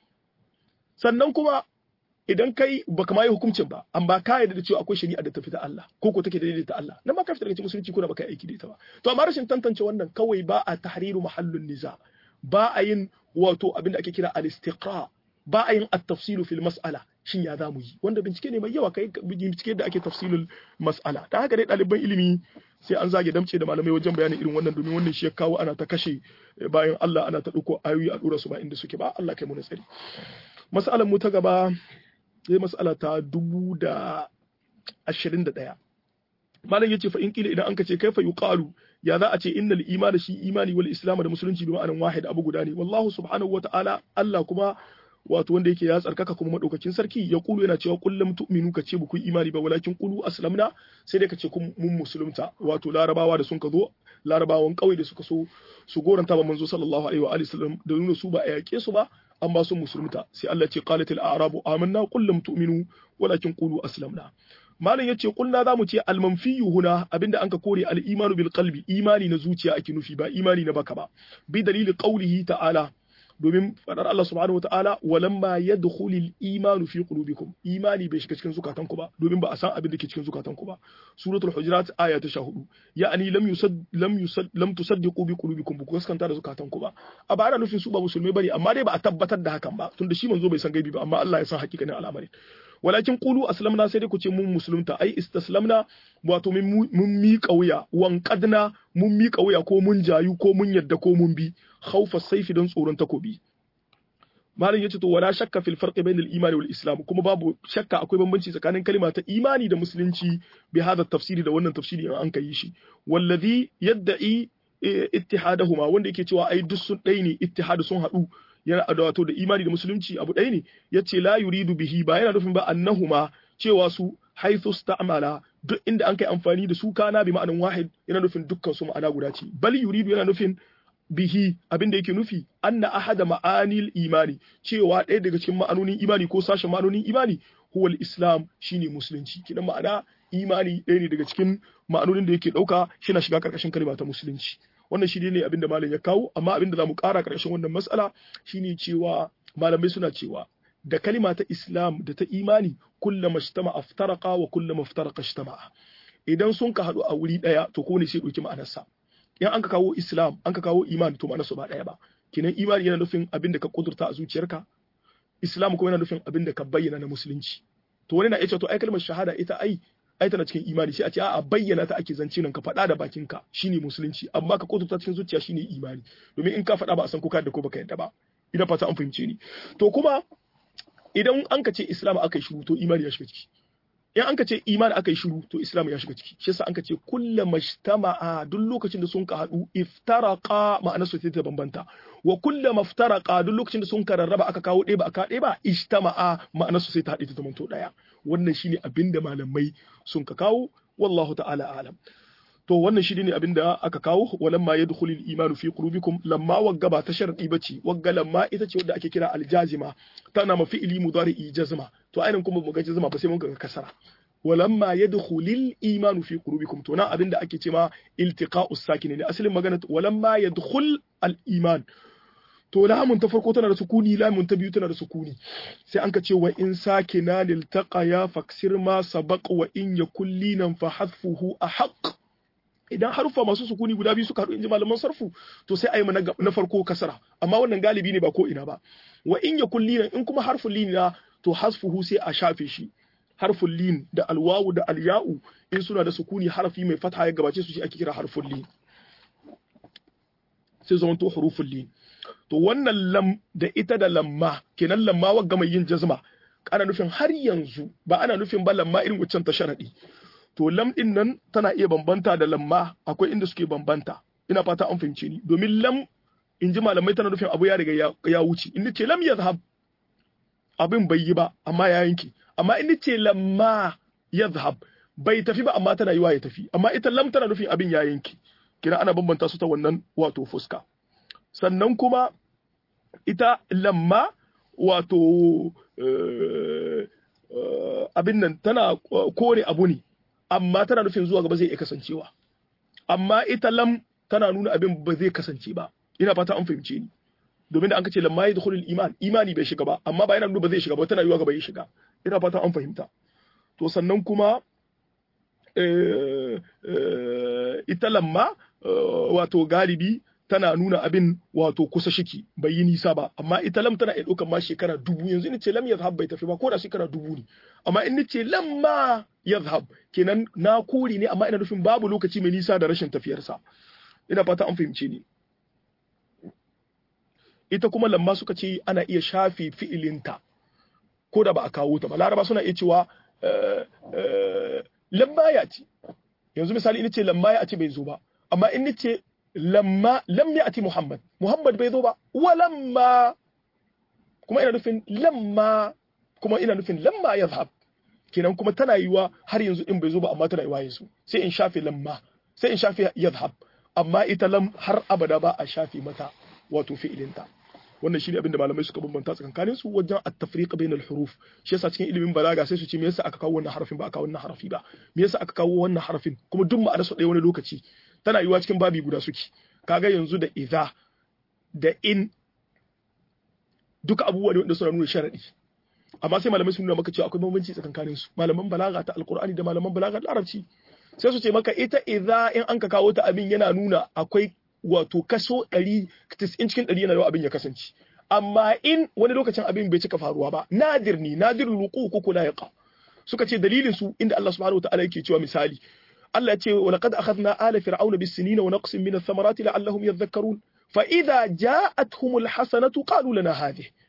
sannan kuma idan kai baka ma yi hukuncin ba amma ka yarda da cewa akwai shari'a da ta fita Allah ko ko take daidai ta Allah nan ma ka fita daga cikin musulunci ko da baka yi aiki da ita ba to amma rashin tantance wannan kawai ba a tahriru mahallun niza ba a yin wato abin da ake kira al-istiqra ba a yin at-tafsilu fil mas'ala shin ya zamu yi wanda bincike ne mai yawa kai bincike da ake tafsilul mas'ala dan haka dai ɗaliban ilimi sai an zage damce da malamai wajen bayanin irin wannan domin wannan shi ya kawo ana ta kashe bayan Allah ana ta ɗauko ayoyi a ɗora su ba inda suke ba Allah kai mu na tsari mas'alar mu ta gaba sai mas'ala ta dubu da ashirin da ɗaya malam yace fa in kila idan an ka ce kaifa yuqalu ya za a ce innal iman shi imani wal islam da musulunci bi ma'anan wahid abu guda ne wallahu subhanahu wata'ala Allah kuma wato wanda yake ya tsarkaka kuma madaukakin sarki ya kulu yana cewa kullum tu'minu ka ce ba ku imani ba walakin kulu aslamna sai dai ka ce kun mun musulunta wato larabawa da sun ka zo larabawan kauye da suka so su goranta ba manzo sallallahu alaihi wa alihi sallam da nuna su ba a yake su ba an ba su musulunta sai Allah ce qalatil a'rabu amanna kullum tu'minu walakin qulu aslamna malam yace kulna zamu ce almanfiyu huna abinda anka kore al-imanu bil qalbi imani na zuciya ake nufi ba imani na baka ba bi dalili qawlihi ta'ala domin fadar Allah subhanahu wa ta'ala walamma yadkhulul imanu fi qulubikum imani bai shiga cikin zukatanku ba domin ba a san abin da ke cikin zukatanku ba suratul hujurat aya ta 14 ya'ani lam yusad lam yusad lam tusaddiqu bi qulubikum ba ku gaskanta da zukatanku ba a ba ana nufin su ba musulmai bane amma dai ba a tabbatar da hakan ba tunda shi manzo bai san gaibi ba amma Allah ya san hakikanin al'amari walakin qulu aslamna sai dai ku ce mun musulunta ai istaslamna wato mun miƙa wuya wanqadna mun miƙa wuya ko mun jayu ko mun yadda ko mun bi khaufa saifi don tsoron takobi malam yace to wala shakka fil farqi bainal imani wal islam kuma babu shakka akwai bambanci tsakanin kalima ta imani da musulunci bi hada tafsiri da wannan tafsiri in an kai shi wallazi yadda'i ittihadahuma wanda yake cewa ai duk sun ɗai ne ittihadu sun haɗu yana da wato da imani da musulunci abu ɗaya ne yace la yuridu bihi ba yana nufin ba annahuma cewa su haithu sta'mala duk inda an kai amfani da su kana bi ma'anan wahid yana nufin dukkan su ma'ana guda ce bal yuridu yana nufin bihi abinda yake nufi anna ahada ma'anil imani cewa ɗaya daga cikin ma'anonin imani ko sashen ma'anonin imani huwal islam shine musulunci kidan ma'ana imani ɗaya ne daga cikin ma'anonin da yake ɗauka shi na shiga ƙarƙashin kalma ta musulunci wannan shi ne abinda malam ya kawo amma abinda za mu ƙara ƙarƙashin wannan matsala shine cewa malamai suna cewa da kalima ta islam da ta imani kullama ishtama aftaraqa wa kullama iftaraqa ishtama'a idan sun ka haɗu a wuri ɗaya to ko ne sai ɗauki ma'anarsa in an ka kawo islam an ka kawo imani to ma'anarsa ba ɗaya ba kinan imani yana nufin abin da ka kudurta a zuciyarka islam kuma yana nufin abin da ka bayyana na musulunci to wani na iya cewa to ai kalmar shahada ita ai ai tana cikin imani sai a ce a'a bayyana ta ake zance nan ka faɗa da bakinka shine musulunci amma ka kudurta cikin zuciya shine imani domin in ka faɗa ba a san ko ka da ko baka yadda ba ina fata an fahimce ni to kuma idan an ka ce islam aka yi shiru to imani ya shiga ciki in an ka ce imani aka yi shiru to islam ya shiga ciki shi yasa an ka ce kullu majtama'a duk lokacin da sun ka haɗu iftaraqa ma'ana su ta bambanta wa kullu maftaraqa duk lokacin da sun ka rarraba aka kawo ɗaya ba aka ɗaya ba ijtama'a ma'ana su sai ta haɗe ta zamanto ɗaya wannan shine abinda malamai sun ka kawo wallahu ta'ala alam to wannan shi ne abinda aka kawo walamma yadkhulu al-imanu fi qulubikum lamma wagga ba ta sharadi bace wagga lamma ita ce wadda ake kira aljazima tana ma fi'li mudari'i jazma to ainin kuma mu ga jazma ba sai mun ga kasara walamma yadkhulu al-imanu fi qulubikum to na abinda ake cewa iltiqa'u sakin ne asalin magana walamma yadkhul al-iman to lamun ta farko tana da sukuni lamun ta biyu tana da sukuni sai an ka ce wa in sakina liltaqa ya faksir ma sabaq wa in yakul linan fa hadfuhu ahaq idan harufa masu sukuni guda biyu suka haɗu in ji malaman sarfu to sai a yi na farko kasara amma wannan galibi ne ba ko ina ba wa in ya kulli in kuma harfin lin na to hasfuhu sai a shafe shi harfin lin da alwawu da alya'u in suna da sukuni harfi mai fatha ya gabace su shi ake kira harfin lin sai zama to hurufin lin to wannan lam da ita da lamma kenan lamma wagga mai yin jazma ana nufin har yanzu ba ana nufin ba lamma irin waccan ta sharadi to lam din nan tana iya bambanta da lamma akwai inda suke bambanta ina fata an fahimce ni domin lam in ji malamai tana nufin abu ya riga ya wuce in ce lam yazhab abin bai yi ba amma ya yanke amma in ce lamma yazhab bai tafi ba amma tana yiwa ya tafi amma ita lam tana nufin abin ya yanke kina ana bambanta su ta wannan wato fuska sannan kuma ita lamma wato abin nan tana kore abu ne amma tana nufin zuwa gaba zai iya kasancewa amma ita lam tana nuna abin ba zai kasance ba ina fata an fahimce ni domin da an kace lamma yadkhulul iman imani bai shiga ba amma ba yana nuna ba zai shiga ba tana yiwa gaba ya shiga ina fata an fahimta to sannan kuma ita lamma wato galibi tana nuna abin wato kusa shiki bai yi nisa ba amma ita lam tana iya ɗaukar ma shekara dubu yanzu in ce lam yazhab bai tafi ba ko da shekara dubu ne amma in ce lam ma yazhab kenan na kore ne amma ina nufin babu lokaci mai nisa da rashin tafiyarsa ina fata an fahimce ni ita kuma lamma suka ce ana iya shafe fi'ilinta ko da ba a kawo ta ba laraba suna iya cewa lamma ya ce yanzu misali in ce lamma ya ce bai zo ba amma in ce lamma lam ya'ti Muhammad Muhammad bai zo ba walamma kuma ina nufin lamma kuma ina nufin lamma yazhab kenan kuma tana yiwa har yanzu in bai zo ba amma tana yiwa yanzu sai in shafe lamma sai in shafe yazhab amma ita lam har abada ba a shafe mata wato fi'ilinta wannan shine abin da malamai suka bambanta tsakankanin su wajen at-tafriq bain al-huruf shi yasa cikin ilimin balaga sai su ce me yasa aka kawo wannan harafin ba aka kawo wannan harafi ba me yasa aka kawo wannan harafin kuma duk ma'anar su ɗaya wani lokaci tana yiwa cikin babi guda suke kaga yanzu da idza da in duka abubuwa ne wanda suna nuna sharadi amma sai malamai sun nuna maka cewa akwai bambanci tsakankanin su malaman balaga ta alqur'ani da malaman balaga da larabci sai su ce maka ita idza in an ka kawo ta abin yana nuna akwai wato kaso 100 cikin 100 yana yawa abin ya kasance amma in wani lokacin abin bai cika faruwa ba nadir ni nadirul wuqu ko kula yaqa suka ce dalilin su inda Allah subhanahu wataala yake cewa misali Allah ya ce wa laqad akhadna ala fir'auna bis sinina wa naqsin min ath-thamarati la'allahum yadhakkarun fa idza ja'atuhumul hasanatu qalu lana hadhihi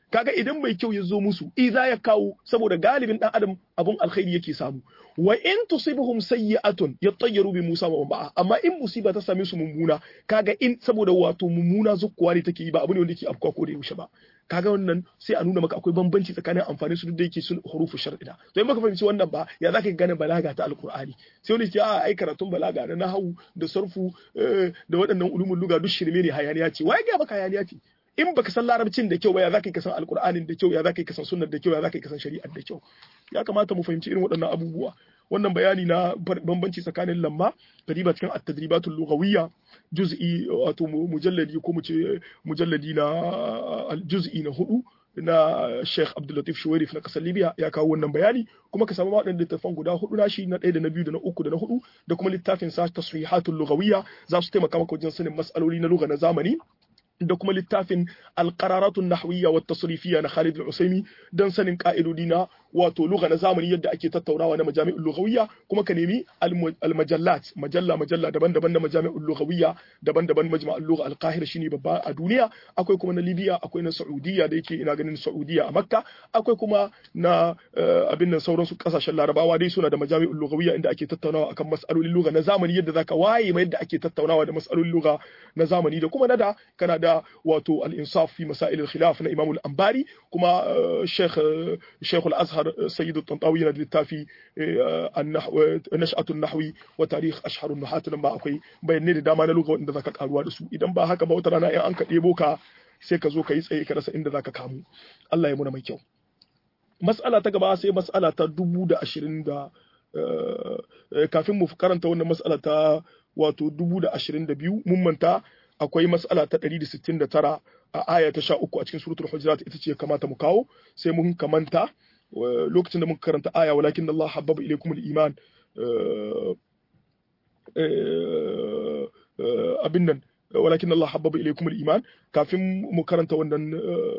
kaga idan mai kyau ya zo musu idza ya kawo saboda galibin dan adam abun alkhairi yake samu wa in tusibuhum sayyi'atun yattayyaru bi Musa wa ba'a amma in musiba ta same su mummuna kaga in saboda wato mummuna zukkuwa ne take yi ba abu ne wanda yake afkuwa ko da yaushe ba kaga wannan sai a nuna maka akwai bambanci tsakanin amfani su duk da yake sun hurufu shar'ida to in maka fahimci wannan ba ya zaka gane balaga ta alqur'ani sai wani ce a ai karatun balaga da nahawu da sarfu da waɗannan ulumul luga duk shirme ne hayaniya ce wai ga baka hayaniya ce in baka san larabcin da kyau ba ya zaka yi kasan alqur'anin da kyau ya zaka yi kasan sunnar da kyau ya zaka yi kasan shari'ar da kyau ya kamata mu fahimci irin waɗannan abubuwa wannan bayani na bambanci tsakanin lamma kadiba cikin at-tadribatul lughawiyya juz'i wato mujalladi ko mu ce mujalladi na juz'i na hudu na Sheikh Abdul Latif Shuwairif na kasar Libya ya kawo wannan bayani kuma ka samu waɗannan littafan guda hudu na shi na ɗaya da na biyu da na uku da na hudu da kuma littafin sa tasrihatul lughawiyya za su taimaka maka wajen sanin mas'aloli na lugha na zamani da kuma littafin alqararatun nahwiyya wa tasrifiyya na Khalid al-Usaimi dan sanin ka'idodi na wato lugha na zamani yadda ake tattaunawa na majami'ul lughawiyya kuma ka nemi al-majallat majalla majalla daban-daban na majami'ul lughawiyya daban-daban majma'ul lugha al-Qahira shine babba a duniya akwai kuma na Libya akwai na Saudiya da yake ina ganin Saudiya a Makka akwai kuma na abin nan sauran su kasashen Larabawa dai suna da majami'ul lughawiyya inda ake tattaunawa akan mas'alolin lugha na zamani yadda zaka waye mai yadda ake tattaunawa da mas'alolin lugha na zamani da kuma nada kana da wato al-insaf fi masail al-khilaf na Imam al-Anbari kuma Sheikh Sheikh al-Azhar سيد الطنطاوي na littafi nash'atun nahwi wa tarikh ashharun nuhat nan ba akwai bayanai da dama na lugha wanda zaka karuwa da su idan ba haka ba wata rana in an ka debo ka sai ka zo ka yi tsaye ka rasa inda zaka kamu Allah ya muna mai kyau mas'ala ta gaba sai mas'ala ta dubu da ashirin da kafin mu karanta wannan mas'ala ta wato dubu da ashirin da biyu mun manta akwai mas'ala ta ɗari da sittin da tara a aya ta sha uku a cikin suratul hujurat ita ce kamata mu kawo sai mun kamanta lokacin da muka karanta aya walakin Allah habbaba ilaykum al-iman abin nan walakin Allah habbaba ilaykum al-iman kafin mu karanta wannan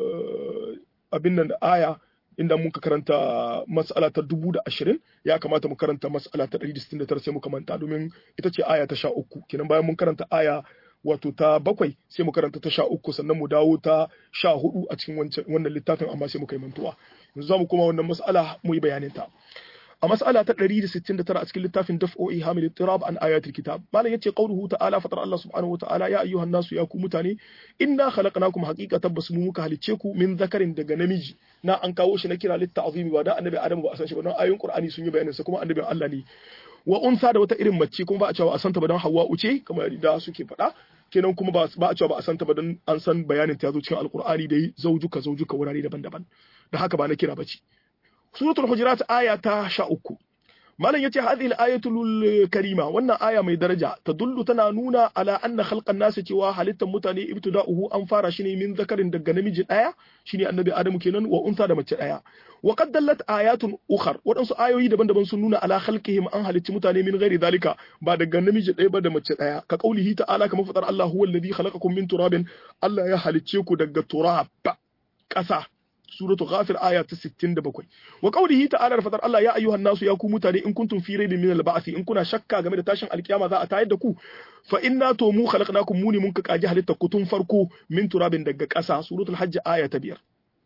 abin nan aya inda muka karanta mas'ala ta dubu da ashirin ya kamata mu karanta mas'ala ta ɗari da sittin da tara sai muka manta domin ita ce aya ta sha uku kenan bayan mun karanta aya wato ta bakwai sai mu karanta ta sha uku sannan mu dawo ta sha hudu a cikin wannan littafin amma sai muka yi mantuwa yanzu za mu koma wannan mas'ala mu yi bayanin ta a mas'ala ta 169 a cikin littafin daf'o'i hamil tirab an ayatul kitab malam yace qauluhu ta'ala fatar Allah subhanahu wata'ala ya ayyuhan nasu ya ku mutane inna khalaqnakum haqiqatan bas mu muka halice ku min zakarin daga namiji na an kawo shi na kira litta'zimi ba da annabi adam ba a san shi ba don ayoyin qur'ani sun yi bayanin sa kuma annabin Allah ne wa unsa da wata irin mace kuma ba a cewa a santa ba don hawa uce kamar da suke faɗa kenan kuma ba a cewa ba a santa ba don an san bayanin ta zo cikin alqur'ani dai zaujuka zaujuka wurare daban-daban da haka ba na kira bace suratul hujurat aya ta sha uku malam yace hadhihi al-ayatul karima wannan aya mai daraja tadullu tana nuna ala anna khalqan nas cewa halittar mutane ibtida'uhu an fara shi ne min zakarin daga namiji daya shine annabi adamu kenan wa unsa da mace daya wa qad dallat ayatun ukhar wadansu ayoyi daban-daban sun nuna ala khalqihim an halicci mutane min ghairi dalika ba daga namiji daya ba da mace daya ka qaulihi ta'ala kamar fadar Allah huwa alladhi khalaqakum min turabin Allah ya halicce ku daga turab kasa suratu ghafir aya ta 67 wa qawlihi ta'ala da fadar Allah ya ayyuhan nasu ya ku mutane in kuntum fi raibin min al-ba'th in kuna shakka game da tashin alkiyama za a tayar da ku fa inna to mu khalaqnakum muni mun ka kaji halitta ku tun farko min turabin daga ƙasa suratul hajj aya ta biyar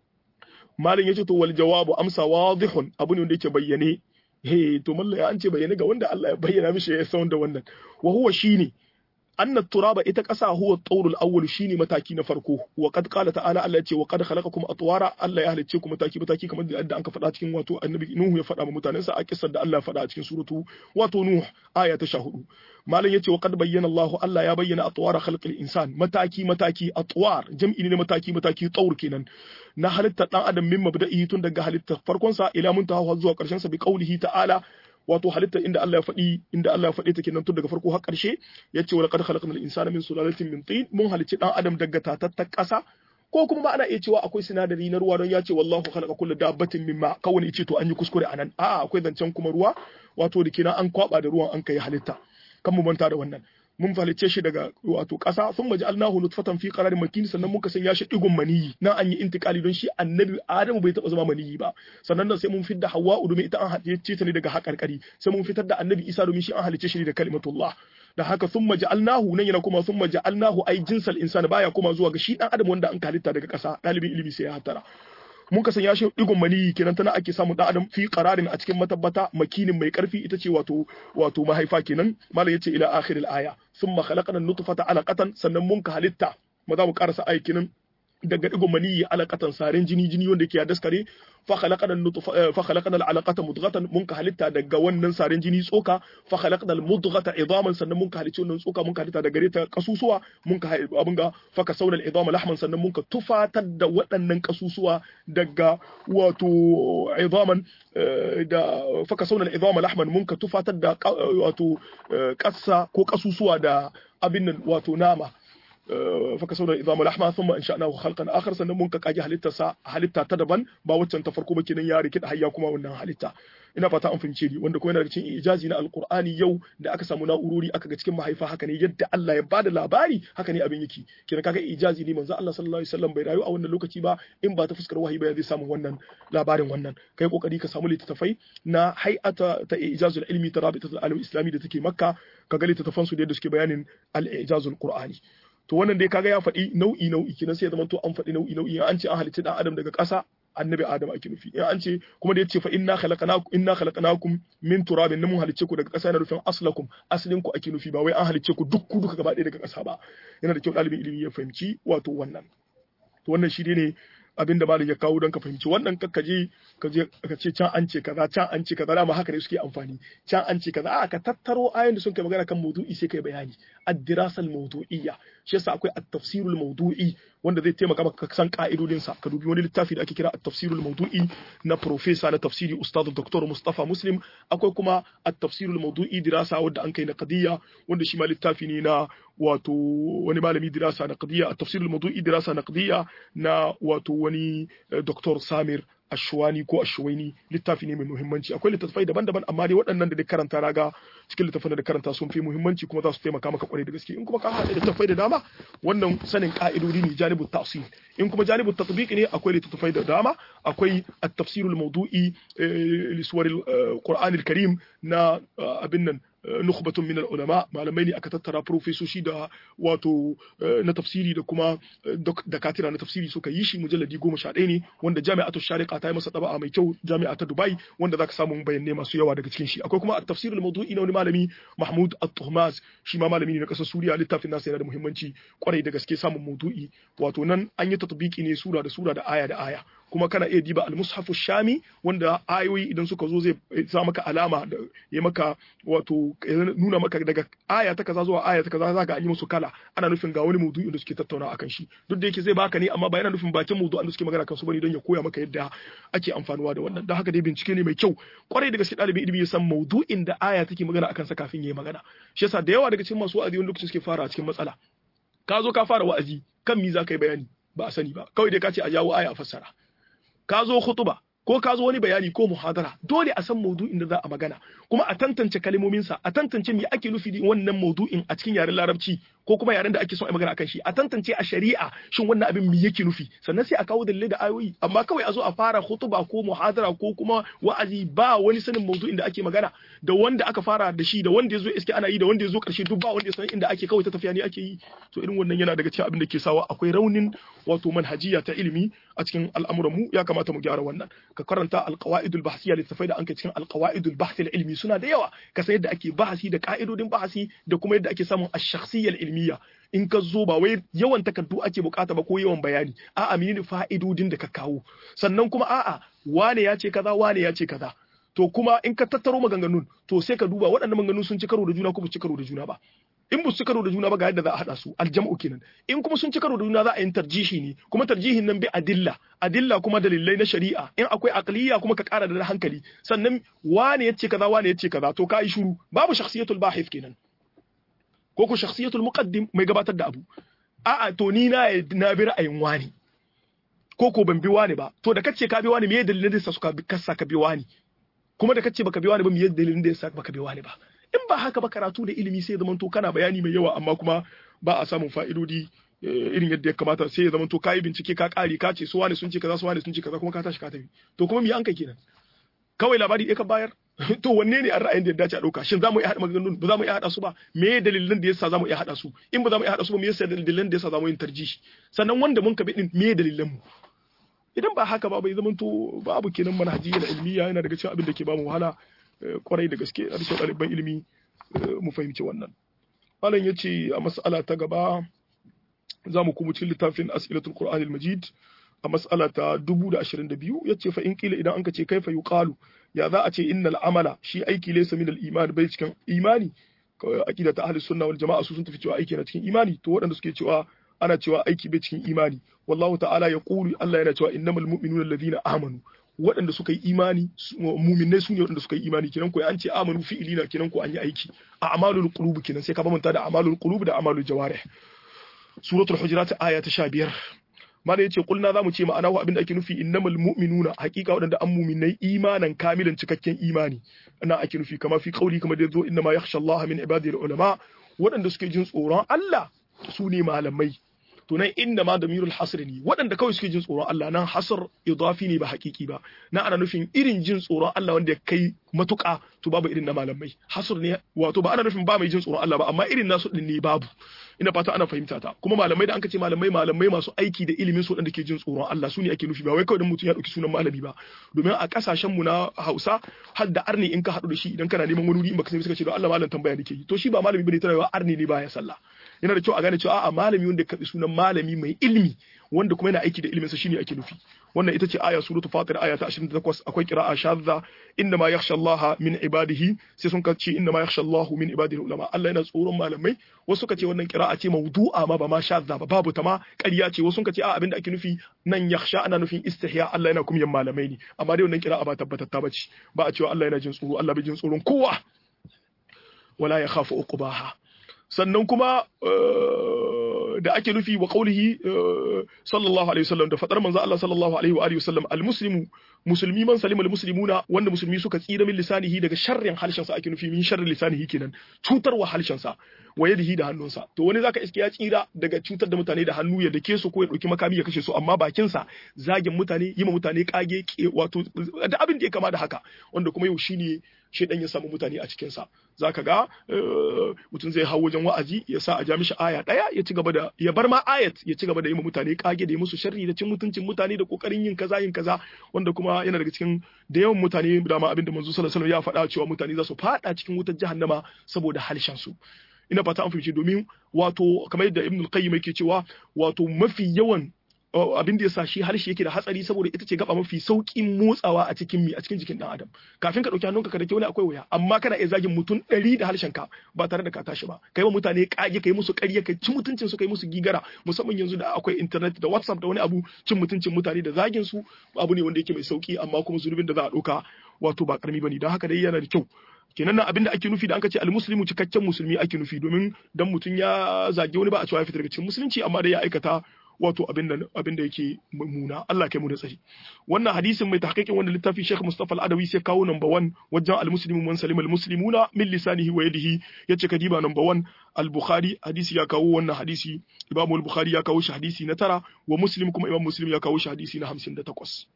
malin yace to wal jawabu amsa wadihun abu ne wanda yake bayyane he to malla ya an ce bayyane ga wanda Allah ya bayyana mishi ya san da wannan wa huwa shine anna turaba ita ƙasa huwa tsaurul awwal shine mataki na farko wa qad qala ta'ala Allah ya ce wa qad khalaqakum atwara Allah ya halicce ku mataki mataki kamar da anka faɗa cikin wato annabi Nuhu ya faɗa ma mutanensa a kissar da Allah ya faɗa a cikin suratu wato Nuh aya ta 14 malam yace wa qad bayyana Allah Allah ya bayyana atwara khalqil insan mataki mataki atwar jam'i ne mataki mataki tsaur kenan na halittar dan adam min mabda'i tun daga halittar farkon sa ila muntaha zuwa karshen sa bi qaulihi ta'ala wato halitta inda Allah ya faɗi inda Allah ya faɗi ta kenan tun daga farko har ƙarshe yace wa laqad khalaqnal insana min sulalatin min tin mun halicci dan adam daga tatattar ƙasa ko kuma ba ana iya cewa akwai sinadari na ruwa don ya ce wallahu khalaqa kullu dabbatin mimma kawai ce to an yi kuskure anan a'a akwai zancen kuma ruwa wato da kenan an kwaba da ruwan an kai halitta kan mu manta da wannan mun falice shi daga wato ƙasa sun maji alnahu nutfatan fi qararin makin sannan muka sanya shi digon maniyi nan an yi intikali don shi annabi adamu bai taba zama maniyi ba sannan nan sai mun fitar da hawwa domin ita an halice ta ne daga haƙarƙari sai mun fitar da annabi isa domin shi an halice shi ne da kalimatullah da haka sun maji alnahu nan yana kuma sun maji alnahu ai jinsal insani baya kuma zuwa ga shi dan adam wanda an halitta daga ƙasa ɗalibin ilimi sai ya hatara mun ka sanya shi digon maniyi kenan tana ake samun dan adam fi qararin a cikin matabbata makinin mai karfi ita ce wato wato mahaifa kenan malam yace ila akhiril aya thumma khalaqna an-nutfata alaqatan sannan mun ka halitta ma za mu karasa aikin daga digon maniyi alaqatan sarin jini jini wanda ke daskare fa khalaqna an-nutfa fa khalaqna al-alaqata mudghatan mun ka halitta daga wannan sarin jini tsoka fa khalaqna al-mudghata idaman sannan mun ka halitta wannan tsoka mun ka halitta daga gare ta kasusuwa mun ka abin ga fa kasawna al-idama lahman sannan mun ka tufatar da waɗannan kasusuwa daga wato idaman da fa kasawna al-idama lahman mun ka tufatar da wato kassa ko kasusuwa da abin nan wato nama فكسونا العظام لحما ثم انشأناه خلقا اخر sannan mun ka kage halittarsa halitta ta daban ba waccan ta farko ba kenan ya rike da hayya kuma wannan halitta ina fata an fahimce ni wanda kuma yana da cikin ijazi na alqur'ani yau da aka samu na'urori aka ga cikin mahaifa haka ne yadda Allah ya bada labari haka ne abin yake kenan kaga ijazi ne manzo Allah sallallahu alaihi wasallam bai rayu a wannan lokaci ba in ba ta fuskar wahayi ba zai samu wannan labarin wannan kai kokari ka samu littattafai na hay'ata ta ijazul ilmi ta rabitatul alim islami da take makka kaga littattafan su da yadda suke bayanin al-ijazul qur'ani to wannan dai kaga ya faɗi nau'i nau'i kenan sai ya zama to an faɗi nau'i nau'i an ce an halicci dan adam daga ƙasa annabi adam ake nufi in an ce kuma da yace fa inna khalaqnakum inna khalaqnakum min turabin mun halicce ku daga ƙasa yana nufin aslakum aslin ku ake nufi ba wai an halicce ku duk ku duka gaba ɗaya daga ƙasa ba yana da kyau ɗalibin ilimi ya fahimci wato wannan to wannan shi ne abin da malam ya kawo don ka fahimci wannan ka je ka je ka ce can an ce kaza can an ce kaza dama haka ne suke amfani can an ce kaza a ka tattaro ayoyin da sun kai magana kan maudu'i sai kai bayani ad-dirasa al-mawdu'iyya shi yasa akwai at-tafsir al-mawdu'i wanda zai taimaka maka ka san ka'idodin sa ka dubi wani littafi da ake kira at-tafsir al-mawdu'i na professor na tafsiri ustad Dr. Mustafa Muslim akwai kuma at-tafsir al-mawdu'i dirasa wanda an kai na qadiyya wanda shi ma littafi ne na wato wani malami dirasa na qadiyya at-tafsir al-mawdu'i dirasa na qadiyya na wato wani Dr. Samir ashwani ko ashwaini littafi ne mai muhimmanci akwai littattafai daban-daban amma dai waɗannan da karanta raga cikin littattafan da karanta sun fi muhimmanci kuma za su taimaka maka kwarai da gaske in kuma ka haɗa littattafai da dama wannan sanin ka'idodi ne janibut tafsir in kuma janibut tatbiq ne akwai littattafai da dama akwai at-tafsirul mawdu'i li suwaril qur'anil karim na abin nan nukhbatun min ulama malamai ne aka tattara profesoshi da wato na tafsiri da kuma dakatira na tafsiri suka yi shi mujalladi goma sha ɗaya ne wanda jami'atu shariqa ta yi masa ɗaba'a mai kyau jami'a ta dubai wanda zaka samu bayanai masu yawa daga cikin shi akwai kuma at-tafsirul mawdu'i na wani malami mahmud at-tuhmaz shi ma malami ne na ƙasar suriya littafin nasa yana da muhimmanci kwarai da gaske samun mawdu'i wato nan an yi tatbiki ne sura da sura da aya da aya kuma kana iya diba al-mushafu shami wanda ayoyi idan suka zo zai sa maka alama da ya maka wato nuna maka daga aya ta kaza zuwa aya ta kaza zaka an yi musu kala ana nufin ga wani maudu'in da suke tattauna akan shi duk da yake zai baka ne amma ba yana nufin bakin maudu'an da suke magana kan su bane don ya koya maka yadda ake amfanuwa da wannan don haka dai bincike ne mai kyau kwarai da gaske ɗalibin ilimi ya san maudu'in da aya take magana akan sa kafin ya yi magana shi yasa da yawa daga cikin masu wa'azi wani lokaci suke fara cikin matsala ka zo ka fara wa'azi kan mi za ka yi bayani ba a sani ba kawai dai ka ce a jawo aya a fassara ka zo khutuba ko ka zo wani bayani ko muhadara dole a san maudu'in da za a magana kuma a tantance kalmominsa a tantance me ake nufi da wannan maudu'in a cikin yaren larabci ko kuma yaren da ake son a magana akan shi a tantance a shari'a shin wannan abin me yake nufi sannan sai a kawo dalilai da ayoyi amma kawai a zo a fara khutuba ko muhadara ko kuma wa'azi ba wani sanin maudu'in da ake magana da wanda aka fara da shi da wanda ya zo iske ana yi da wanda ya zo karshe duk ba wanda ya san inda ake kawai ta tafiya ne ake yi to irin wannan yana daga cikin abin da ke sawa akwai raunin wato manhajiya ta ilimi a cikin al'amuran mu ya kamata mu gyara wannan ka karanta alqawaidul bahsiyya littafai da an kai cikin alqawaidul bahthi ilmi suna da yawa ka san yadda ake bahasi da ka'idodin bahasi da kuma yadda ake samun ash-shakhsiyya ilmiya in ka zo ba wai yawan takardu ake bukata ba ko yawan bayani a'a menene fa'idodin da ka kawo sannan kuma a'a wane ya ce kaza wane ya ce kaza to kuma in ka tattaro maganganun to sai ka duba waɗannan maganganun sun ci karo da juna ko ba ci karo da juna ba in ba su karo da juna ba ga yadda za a haɗa su aljam'u kenan in kuma sun ci karo da juna za a yi tarjihi ne kuma tarjihin nan bi adilla adilla kuma dalilai na shari'a in akwai aqliya kuma ka ƙara da hankali sannan wane yace kaza wane yace kaza to ka yi shiru babu shakhsiyatul bahith kenan ko ko shakhsiyatul muqaddim mai gabatar da abu a'a to ni na na bi ra'ayin wani ko ko ban bi wani ba to da kace ka bi wani me dalilin da suka kasa ka bi wani kuma da kace baka bi wani ba me dalilin da yasa baka bi wani ba in ba haka ba karatu da ilimi sai zaman to kana bayani mai yawa amma kuma ba a samun fa'idodi irin yadda ya kamata sai ya zaman to kai bincike ka kare ka ce su wani sun ce kaza su wani sun ce kaza kuma ka tashi ka tafi to kuma me an kai kenan kawai labari ɗaya ka bayar to wanne ne an ra'ayin da ya dace a ɗauka shin za mu iya haɗa maganganun ba za mu iya haɗa su ba me dalilin da yasa za mu iya haɗa su in ba za mu iya haɗa su ba me yasa dalilin da yasa za mu yin tarjihi sannan wanda mun ka bi din me dalilan mu idan ba haka ba bai zamanto babu kenan manhajiyya na ilmiya yana daga cikin abin da ke ba mu wahala kwarai da gaske a cikin ɗaliban ilimi mu fahimci wannan malam ya ce a mas'ala ta gaba za mu kuma cikin littafin as'ilatul qur'an al-majid a mas'ala ta 2022 yace fa in kila idan anka ce kaifa yuqalu ya za a ce innal amala shi aiki laysa min al-iman bai cikin imani aqida ta ahli sunna wal jama'a su sun tafi cewa aiki na cikin imani to waɗanda suke cewa ana cewa aiki bai cikin imani wallahu ta'ala ya qulu Allah yana cewa innamal mu'minuna alladhina amanu waɗanda suka yi imani muminai su ne waɗanda suka yi imani kenan ko an ce amanu fi'ili na kenan ko an yi aiki a amalul qulub kenan sai ka bamanta da amalul qulub da amalul jawarih suratul hujurat aya ta 15 mana yace kulna zamu ce ma'ana wa abinda ake nufi innamal mu'minuna haqiqa waɗanda an muminai imanan kamilan cikakken imani ana ake nufi kama fi qauli kama da zo inna ma yakhsha Allah min ibadihi ulama waɗanda suke jin tsoron Allah su ne malamai to nan inda ma da mirul hasr ne waɗanda kawai suke jin tsoron Allah nan hasr idafi ne ba hakiki ba na ana nufin irin jin tsoron Allah wanda ya kai matuƙa to babu irin na malamai hasr ne wato ba ana nufin ba mai jin tsoron Allah ba amma irin nasu din ne babu ina fata ana fahimta ta kuma malamai da an ce malamai malamai masu aiki da ilimin su waɗanda ke jin tsoron Allah su ne ake nufi ba wai kawai dan mutum ya ɗauki sunan malami ba domin a kasashen mu na Hausa har da arni in ka haɗu da shi idan kana neman wani wuri in baka sani suka ce don Allah malam tambaya nake yi to shi ba malami bane tana arni ne baya sallah yana da kyau a gane cewa a'a malami wanda ya karbi sunan malami mai ilimi wanda kuma yana aiki da ilimin sa shine ake nufi wannan ita ce aya suratul fatir aya ta 28 akwai qira'a shadza inna ma yakhsha Allah min ibadihi sai sun kace inna ma yakhsha Allah min ibadihi ulama Allah yana tsoron malamai wasu suka ce wannan qira'a ce mawdu'a ma ba ma shadza ba babu ta ma ƙarya ce wasu suka ce a abinda ake nufi nan yakhsha ana nufin istihya Allah yana kuma yin malamai ne amma dai wannan qira'a ba tabbatatta bace ba a cewa Allah yana jin tsoro Allah bai jin tsoron kowa wala ya khafu uqbaha sannan kuma da ake nufi wa qaulihi sallallahu alaihi wasallam da fadar manzo Allah sallallahu alaihi wa alihi wasallam almuslimu musulmi man salima almuslimuna wanda musulmi suka tsira min lisanihi daga sharrin harshen sa ake nufi min sharrin lisanihi kenan cutarwa harshen sa wa yadihi da hannunsa to wani zaka iske ya tsira daga cutar da mutane da hannu ya dake su ko ya dauki makami ya kashe su amma bakin sa zagin mutane yima mutane kage wato da abin da ya kama da haka wanda kuma yau shine shedan ya samu mutane a cikinsa za ka ga mutum zai hau wajen wa'azi ya sa a ja mishi aya ɗaya ya ci gaba da ya bar ma ayat ya ci gaba da yi mutane kage da yi musu sharri da cin mutuncin mutane da kokarin yin kaza yin kaza wanda kuma yana daga cikin da yawan mutane da ma abinda manzo sallallahu alaihi wasallam ya faɗa cewa mutane za su faɗa cikin wutar jahannama saboda halshen su ina fata an fahimci domin wato kamar yadda ibn al-qayyim yake cewa wato mafi yawan abin da ya sa shi harshe yake da hatsari saboda ita ce gaba mafi saukin motsawa a cikin mi a cikin jikin dan adam kafin ka dauki hannunka ka dake wani akwai wuya amma kana iya zagin mutum ɗari da harshen ka ba tare da ka tashi ba kai wa mutane kage kai musu ƙarya kai ci mutuncin su kai musu gigara musamman yanzu da akwai internet da whatsapp da wani abu cin mutuncin mutane da zagin su abu ne wanda yake mai sauki amma kuma zunubin da za a dauka wato ba karami bane don haka dai yana da kyau kenan nan abinda ake nufi da aka ce almuslimu cikakken musulmi ake nufi domin dan mutum ya zage wani ba a cewa ya fita daga cikin musulunci amma dai ya aikata wato abin da abin da yake mummuna Allah kai mu da tsari wannan hadisin mai tahqiqin wannan littafi Sheikh Mustafa Al-Adawi sai kawo number 1 wajen al-muslimu man salima al-muslimuna min lisanihi wa yadihi yace kadiba number 1 al-Bukhari hadisi ya kawo wannan hadisi Imam al-Bukhari ya kawo shi hadisi na tara wa Muslim kuma Imam Muslim ya kawo shi hadisi na 58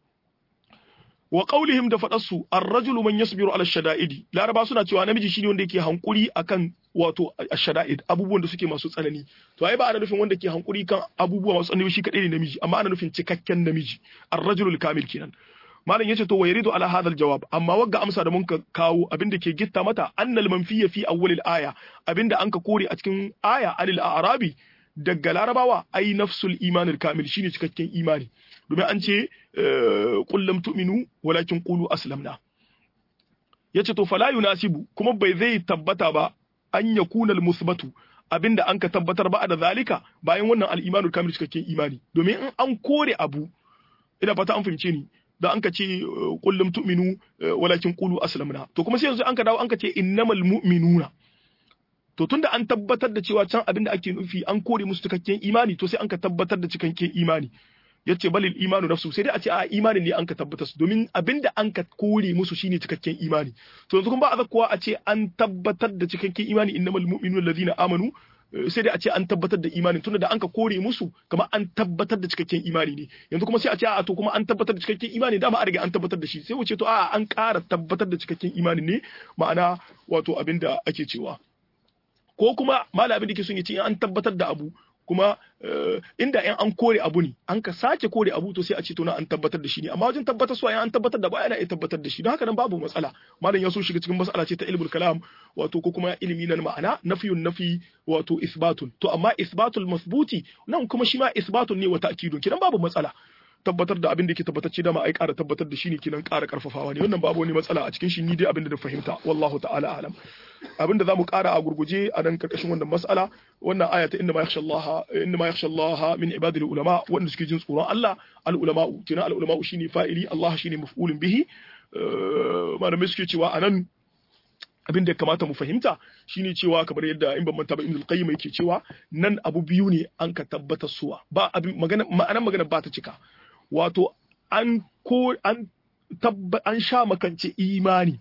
wa qaulihim da faɗarsu ar-rajulu man yasbiru ala shada'idi laraba suna cewa namiji shine wanda yake hankuri akan wato ash-shada'id abubuwan da suke masu tsanani to ai ba ana nufin wanda ke hankuri kan abubuwa masu tsanani shi kadai ne namiji amma ana nufin cikakken namiji ar-rajulul kamil kenan malam yace to wayridu ala hadha al-jawab amma wagga amsa da mun ka kawo abinda ke gitta mata annal manfiya fi awwal al-aya abinda an ka kore a cikin aya alil a'rabi daga larabawa ai nafsul imanil kamil shine cikakken imani domin an ce kullum tu'minu walakin qulu aslamna yace to fala yunasibu kuma bai zai tabbata ba an yakuna al-musbatu abinda an ka tabbatar ba da zalika bayan wannan al-imanul kamil cikakken imani domin in an kore abu ina fata an fahimce ni da an ka ce kullum tu'minu walakin qulu aslamna to kuma sai yanzu an ka dawo an ka ce innamal mu'minuna to tunda an tabbatar da cewa can abin da ake nufi an kore musu cikakken imani to sai an ka tabbatar da cikakken imani yace balil imanu nafsu sai dai a ce a imanin ne an ka tabbatar su domin abin da an ka kore musu shine cikakken imani to yanzu kuma ba a zakkuwa a ce an tabbatar da cikakken imani innamal mu'minuna allazina amanu sai dai a ce an tabbatar da imanin tunda da an ka kore musu kamar an tabbatar da cikakken imani ne yanzu kuma sai a ce a to kuma an tabbatar da cikakken imani dama a riga an tabbatar da shi sai wuce to a an ƙara tabbatar da cikakken imani ne ma'ana wato abin da ake cewa ko kuma malamin da ke son ya ce an tabbatar da abu kuma inda in an kore abu ne an ka sake kore abu to sai a ce to na an tabbatar da shi ne amma wajen tabbatar su an tabbatar da ba yana iya tabbatar da shi don haka nan babu matsala malam ya so shiga cikin mas'ala ce ta ilmul kalam wato ko kuma ilimi na ma'ana nafiyun nafi wato isbatun to amma isbatul masbuti nan kuma shi ma isbatun ne wa ta'kidun kidan babu matsala tabbatar da abin da yake tabbatacce da ma ai ƙara tabbatar da shi ne kinan ƙara ƙarfafawa ne wannan babu wani matsala a cikin shi ni dai abin da na fahimta wallahu ta'ala alam abin da zamu ƙara a gurguje a nan karkashin wannan mas'ala wannan aya ta inna ma yakhsha Allah inna ma yakhsha Allah min ibadil ulama wanda suke jin tsoron Allah al ulama kinan al ulama shine fa'ili Allah shine maf'ulun bihi malamai suke cewa anan abin da ya kamata mu fahimta shine cewa kamar yadda in ban manta ba Ibn qayyim yake cewa nan abu biyu ne an ka tabbatar suwa ba abin magana ma'anar magana ba ta cika wato an ko an tabba an sha makance imani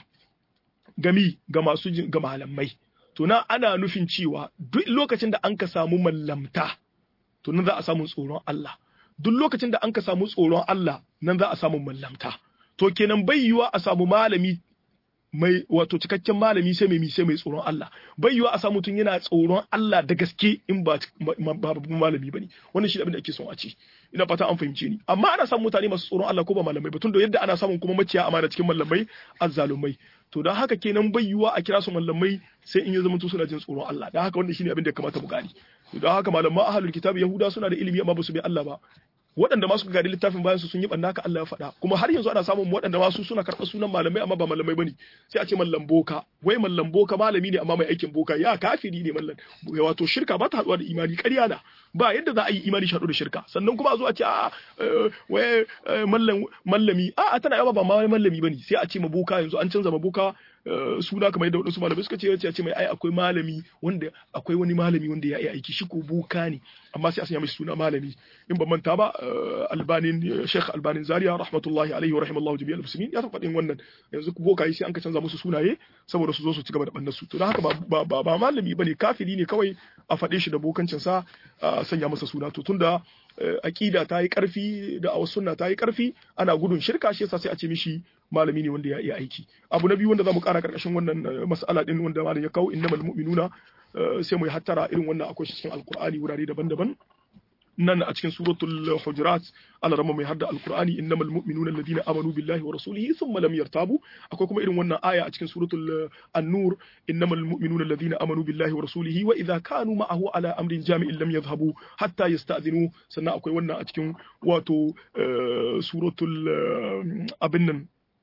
gami ga masu ga malamai to nan ana nufin cewa duk lokacin da an ka samu mallamta to nan za a samu tsoron Allah duk lokacin da an ka samu tsoron Allah nan za a samu mallamta to kenan bai yiwa a samu malami mai wato cikakken malami sai mai sai mai tsoron Allah bai yiwa a samu mutum yana tsoron Allah da gaske in ba babban malami bane wannan shi abin da ake son a ce ina fata an fahimce ni amma ana samun mutane masu tsoron Allah ko ba malamai ba tun da yadda ana samun kuma maciya amana cikin malamai azzalumai to don haka kenan bai yiwa a kira su malamai sai in ya zama suna jin tsoron Allah don haka wannan shine abin da ya kamata mu gani don haka malaman ahlul kitab yahuda suna da ilimi amma ba su bi Allah ba waɗanda ma suka gadi littafin bayan su sun yi ɓanna ka Allah ya faɗa kuma har yanzu ana samun waɗanda ma su suna karɓar sunan malamai amma ba malamai bane sai a ce mallam boka wai mallam boka malami ne amma mai aikin boka ya kafiri ne mallam wato shirka ba ta haɗuwa da imani ƙarya na ba yadda za a yi imani shaɗu da shirka sannan kuma a zo a ce a wai mallami a tana yawa ba ma mallami bane sai a ce ma boka yanzu an canza ma boka suna kamar yadda wadansu malamai suka ce ya ce mai ai akwai malami wanda akwai wani malami wanda ya yi aiki shi ko boka ne amma sai a sanya mai suna malami in ban manta ba albanin sheikh albanin zaria rahmatullahi alaihi wa rahimallahu jami'al muslimin ya faɗin wannan yanzu boka yi sai an ka canza musu sunaye saboda su zo su ci gaba da bannar su to don haka ba ba ba malami bane kafiri ne kawai a faɗe shi da bokancin sa a sanya masa suna to tunda aqida ta yi karfi da awas sunna ta yi karfi ana gudun shirka shi yasa sai a ce mishi malami ne wanda ya iya aiki abu na biyu wanda zamu kara karkashin wannan mas'ala din wanda malam ya kawo innamal mu'minuna sai mu yi hattara irin wannan akwai shi cikin alqur'ani wurare daban-daban nan a cikin suratul hujurat Allah rama mai hadda alqur'ani innamal mu'minuna alladhina amanu billahi wa rasulihi thumma lam yartabu akwai kuma irin wannan aya a cikin suratul an-nur innamal mu'minuna alladhina amanu billahi wa rasulihi wa idha kanu ma'ahu ala amrin jami'in lam yadhhabu hatta yasta'dhinu sannan akwai wannan a cikin wato suratul abin nan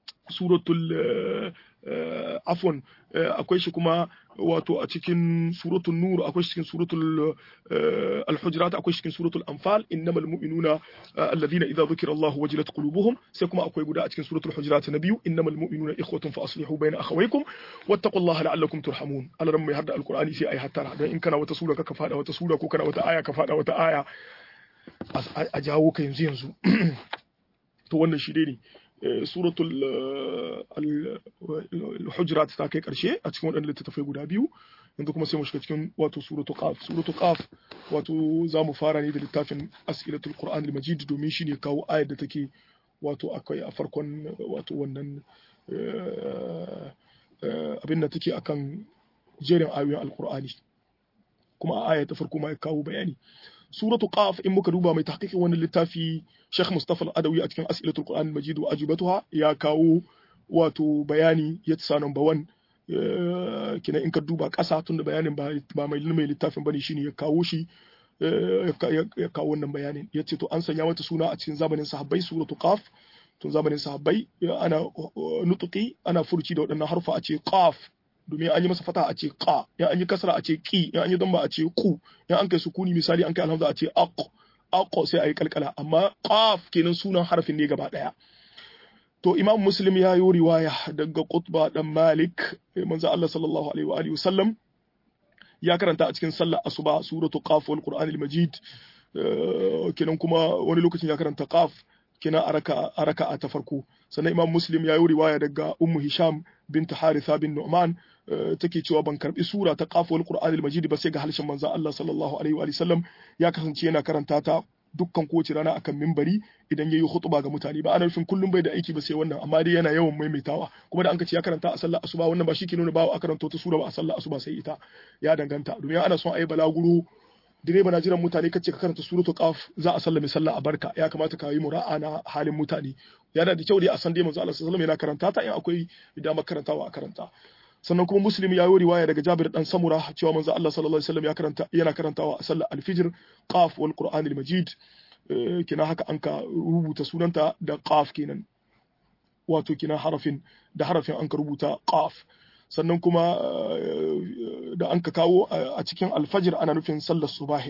suratul afon akwai shi kuma wato a cikin suratul nur akwai shi cikin suratul al-hujurat akwai shi cikin suratul anfal innamal mu'minuna alladhina idza dhukira Allah wajilat qulubuhum sai kuma akwai guda a cikin suratul hujurat na biyu innamal mu'minuna ikhwatun fa aslihu bayna akhawaykum wattaqullaha la'allakum turhamun alaran mai hadda alqur'ani sai ai hattara dan in kana wata sura ka fada wata sura ko kana wata aya ka fada wata aya a jawo ka yanzu yanzu to wannan shi dai ne suratul al-hujurat ta kai karshe a cikin waɗannan littattafai guda biyu yanzu kuma sai mu shiga cikin wato suratul qaf suratul qaf wato za mu fara ne da littafin as'ilatul qur'an al-majid domin shine kawo ayar da take wato akwai a farkon wato wannan abin da take akan jerin ayoyin alqur'ani kuma a aya ta farko ma ya kawo bayani suratu qaf in muka duba mai tahqiqin wannan littafi Sheikh Mustafa Al-Adawi a cikin As'ilatul Qur'an Al-Majid wa ajibatuha ya kawo wato bayani ya tsaya number 1 kina in ka duba ƙasa tunda bayanin ba ba mai mai littafin bane shine ya kawo shi ya kawo wannan bayanin ya ce to an sanya mata suna a cikin zamanin sahabbai suratu qaf tun zamanin sahabbai ana nutuki ana furci da waɗannan harfa a ce qaf domin an yi masa fata a ce qa ya an yi kasra a ce qi ya an yi damba a ce ku ya an kai sukuni misali an kai alhamza a ce aq aq sai ayi kalkala amma qaf kenan sunan harafin ne gaba daya to imam muslim ya yi riwaya daga qutba dan malik manzo Allah sallallahu alaihi wa alihi wasallam ya karanta a cikin sallar asuba suratu qaf wal qur'an al majid kenan kuma wani lokacin ya karanta qaf kenan a raka'a ta farko sannan imam muslim ya yi riwaya daga ummu hisham bint haritha bin nu'man take cewa ban karbi sura ta qaf wal qur'an al majid ba sai ga halshen manzon Allah sallallahu alaihi wa sallam ya kasance yana karanta ta dukkan kowace rana akan mimbari idan yayi khutba ga mutane ba ana nufin kullum bai da aiki ba sai wannan amma dai yana yawan maimaitawa kuma da an ce ya karanta a sallar asuba wannan ba shi ke nuna ba a karanta wata sura ba a sallar asuba sai ita ya danganta domin ana son a yi balaguro direba na jiran mutane kace ka karanta suratul qaf za a sallame sallah a barka ya kamata ka yi mura'a na halin mutane yana da kyau dai a san dai manzo Allah sallallahu alaihi wasallam yana karanta ta in akwai dama karantawa a karanta sannan kuma muslim ya yi riwaya daga Jabir dan Samura cewa manzo Allah sallallahu alaihi wasallam ya karanta yana karantawa a sallar al-fajr qaf wal qur'anil majid kina haka an ka rubuta sunanta da qaf kenan wato kina harafin da harafin an ka rubuta qaf sannan kuma da an ka kawo a cikin alfajir ana nufin sallar subahin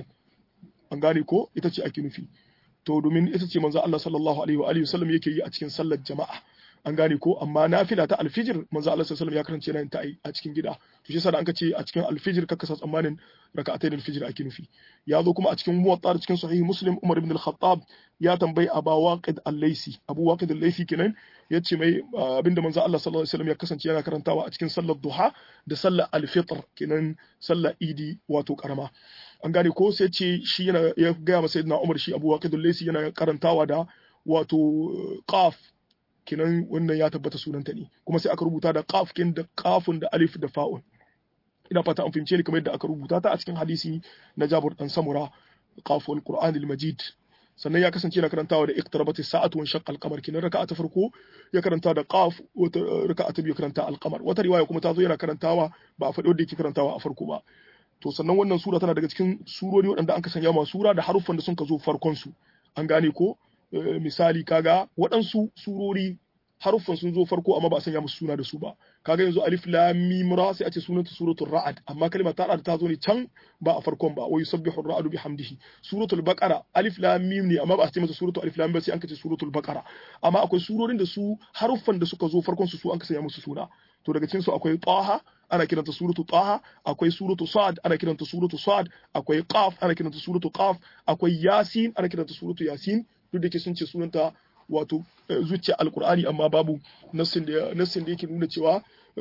an gane ko ita ce ake nufi to domin ita ce manzo Allah sallallahu alaihi wa alihi wasallam yake yi a cikin sallar jama'a an gane ko amma nafila ta alfijir manzo Allah sallallahu alaihi wasallam ya karance yana ta a cikin gida to shi yasa da an ka ce a cikin alfijir kaka sa tsammanin raka'atai da alfijir ake nufi ya zo kuma a cikin muwatta da cikin sahih muslim umar ibn al-khattab ya tambayi aba waqid al-laisi abu waqid al-laisi kenan ya ce mai abinda manzo Allah sallallahu alaihi wasallam ya kasance yana karantawa a cikin sallar duha da sallar al-fitr kenan sallar idi wato karama an gane ko sai ce shi yana ya gaya masa sayyidina umar shi abu waqid al-laisi yana karantawa da wato qaf kenan wannan ya tabbata sunanta ne kuma sai aka rubuta da qaf kin da qafun da alif da fa'un ina fata an fahimce ni kamar yadda aka rubuta ta a cikin hadisi na Jabir dan Samura qaful Qur'anil Majid sannan ya kasance yana karantawa da iqtarabat as-sa'atu wa shaqqa al-qamar kinan raka'a ta farko ya karanta da qaf wata raka'a ta biyu karanta al-qamar wata riwaya kuma ta zo yana karantawa ba a faɗi wanda yake karantawa a farko ba to sannan wannan sura tana daga cikin surori waɗanda an ka sanya ma sura da haruffan da sun ka zo farkon su an gane ko misali kaga waɗansu surori haruffan sun zo farko amma ba a sanya musu suna da su ba kaga yanzu alif lam mim ra sai a ce sunanta suratul ra'd amma kalmar ta ta zo ne can ba a farkon ba wa yusabbihu ar-ra'du bihamdihi suratul baqara alif lam mim ne amma ba a ce masa suratul alif lam ba sai an kace suratul baqara amma akwai surorin da su haruffan da suka zo farkon su su an ka sanya musu suna to daga cikin su akwai taha ana kiranta suratu taha akwai suratu sad ana kiranta suratu sad akwai qaf ana kiranta suratu qaf akwai yasin ana kiranta suratu yasin duk da ke sun ce sunanta wato zuciya alkur'ani amma babu nassin da nassin da yake nuna cewa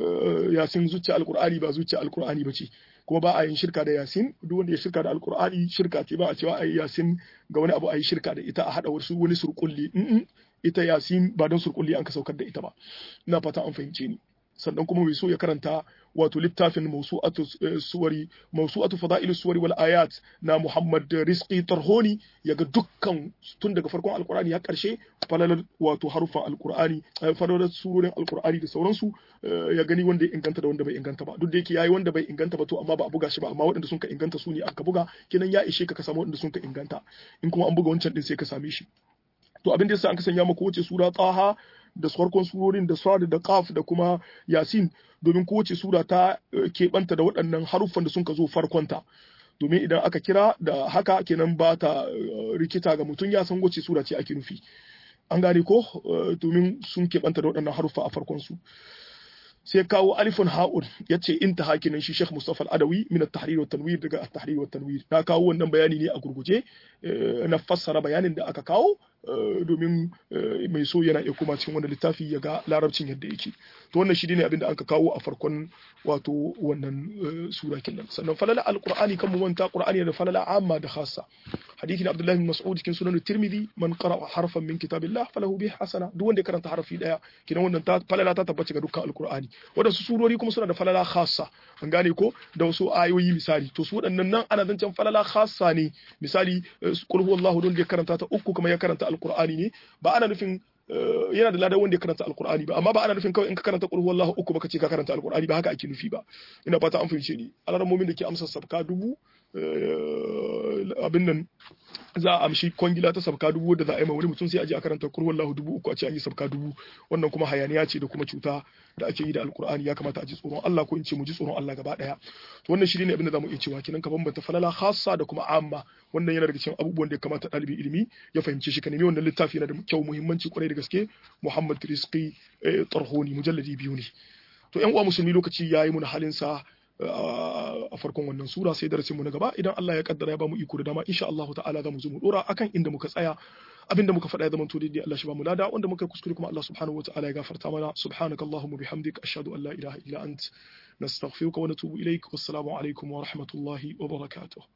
yasin zuciya alkur'ani ba zuciya alkur'ani ba ce kuma ba a yin shirka da yasin duk wanda ya shirka da alkur'ani shirka ce ba a cewa ayi yasin ga wani abu ayi shirka da ita a hada wasu wani surkulli ita yasin ba don surkulli an ka saukar da ita ba ina fata an fahimce ni sannan kuma mai so ya karanta wato littafin mawsu'atu suwari mawsu'atu fada'il suwari wal ayat na Muhammad Rizqi Tarhoni yaga dukkan tun daga farkon alqur'ani har karshe falalar wato harufan alqur'ani falalar surorin alqur'ani da sauransu ya gani wanda ya inganta da wanda bai inganta ba duk da yake yayi wanda bai inganta ba to amma ba a buga shi ba amma waɗanda sun ka inganta su ne aka buga kenan ya ishe ka ka samu waɗanda sun ka inganta in kuma an buga wancan din sai ka same shi to abin da yasa an ka sanya maka wace sura tsaha da farkon surorin da sad da qaf da kuma yasin domin kowace sura ta keɓanta da waɗannan haruffan da sun ka zo farkonta domin idan aka kira da haka kenan ba ta rikita ga mutum ya san wace sura ce ake nufi an gane ko domin sun keɓanta da waɗannan haruffa a farkon su sai kawo alifun ha'un ya ce in ta hakinan shi Sheikh Mustafa Al-Adawi min at-tahrir wa tanwir daga at-tahrir wa tanwir na kawo wannan bayani ne a gurguje na fassara bayanin da aka kawo domin mai so yana iya kuma cikin wannan littafi ya ga larabcin yadda yake to wannan shi ne abin da aka kawo a farkon wato wannan sura kenan sannan falala alqur'ani kan mu manta qur'ani da falala amma da khassa hadisi na Abdullah bin Mas'ud cikin sunan Tirmidhi man qara'a harfan min kitabillah falahu bihi hasana duk wanda ya karanta harfi daya kinan wannan ta falala ta tabbace ga dukkan alqur'ani wadansu surori kuma suna da falala khassa an gane ko da wasu ayoyi misali to su waɗannan nan ana zancen falala khassa ne misali qul huwallahu don da ya karanta ta uku kuma ya karanta alqur'ani ne ba ana nufin yana da ladan wanda ya karanta alqur'ani ba amma ba ana nufin kawai in ka karanta qul huwallahu uku baka ce ka karanta alqur'ani ba haka ake nufi ba ina fata an fahimce ni alarmomin da ke amsa sabka dubu abin nan za a amshi kwangila ta sabka dubu da za a yi ma wani mutum sai a je a karanta kurwan lahu dubu uku a ce an yi sabka dubu wannan kuma hayaniya ce da kuma cuta da ake yi da alkur'ani ya kamata a ji tsoron Allah ko in ce mu ji tsoron Allah gaba daya to wannan shi ne abin da zamu iya cewa kenan ka bambanta falala khassa da kuma amma wannan yana daga cikin abubuwan da ya kamata ɗalibi ilimi ya fahimce shi ka nemi wannan littafi yana da kyau muhimmanci kwarai da gaske Muhammad Rizqi Tarhoni mujalladi biyu ne to ƴan uwa musulmi lokaci yayi mun halin sa a farkon wannan sura sai darasin mu na gaba idan Allah ya kaddara ya bamu iko da dama insha Allah ta'ala za mu zo mu dora akan inda muka tsaya abinda muka faɗa ya zama to daidai Allah shi ba mu lada wanda muka kuskure kuma Allah subhanahu wata'ala ya gafarta mana subhanakallahumma bihamdik ashhadu an la ilaha illa ant nastaghfiruka wa natubu ilaik wassalamu alaikum wa rahmatullahi wa barakatuh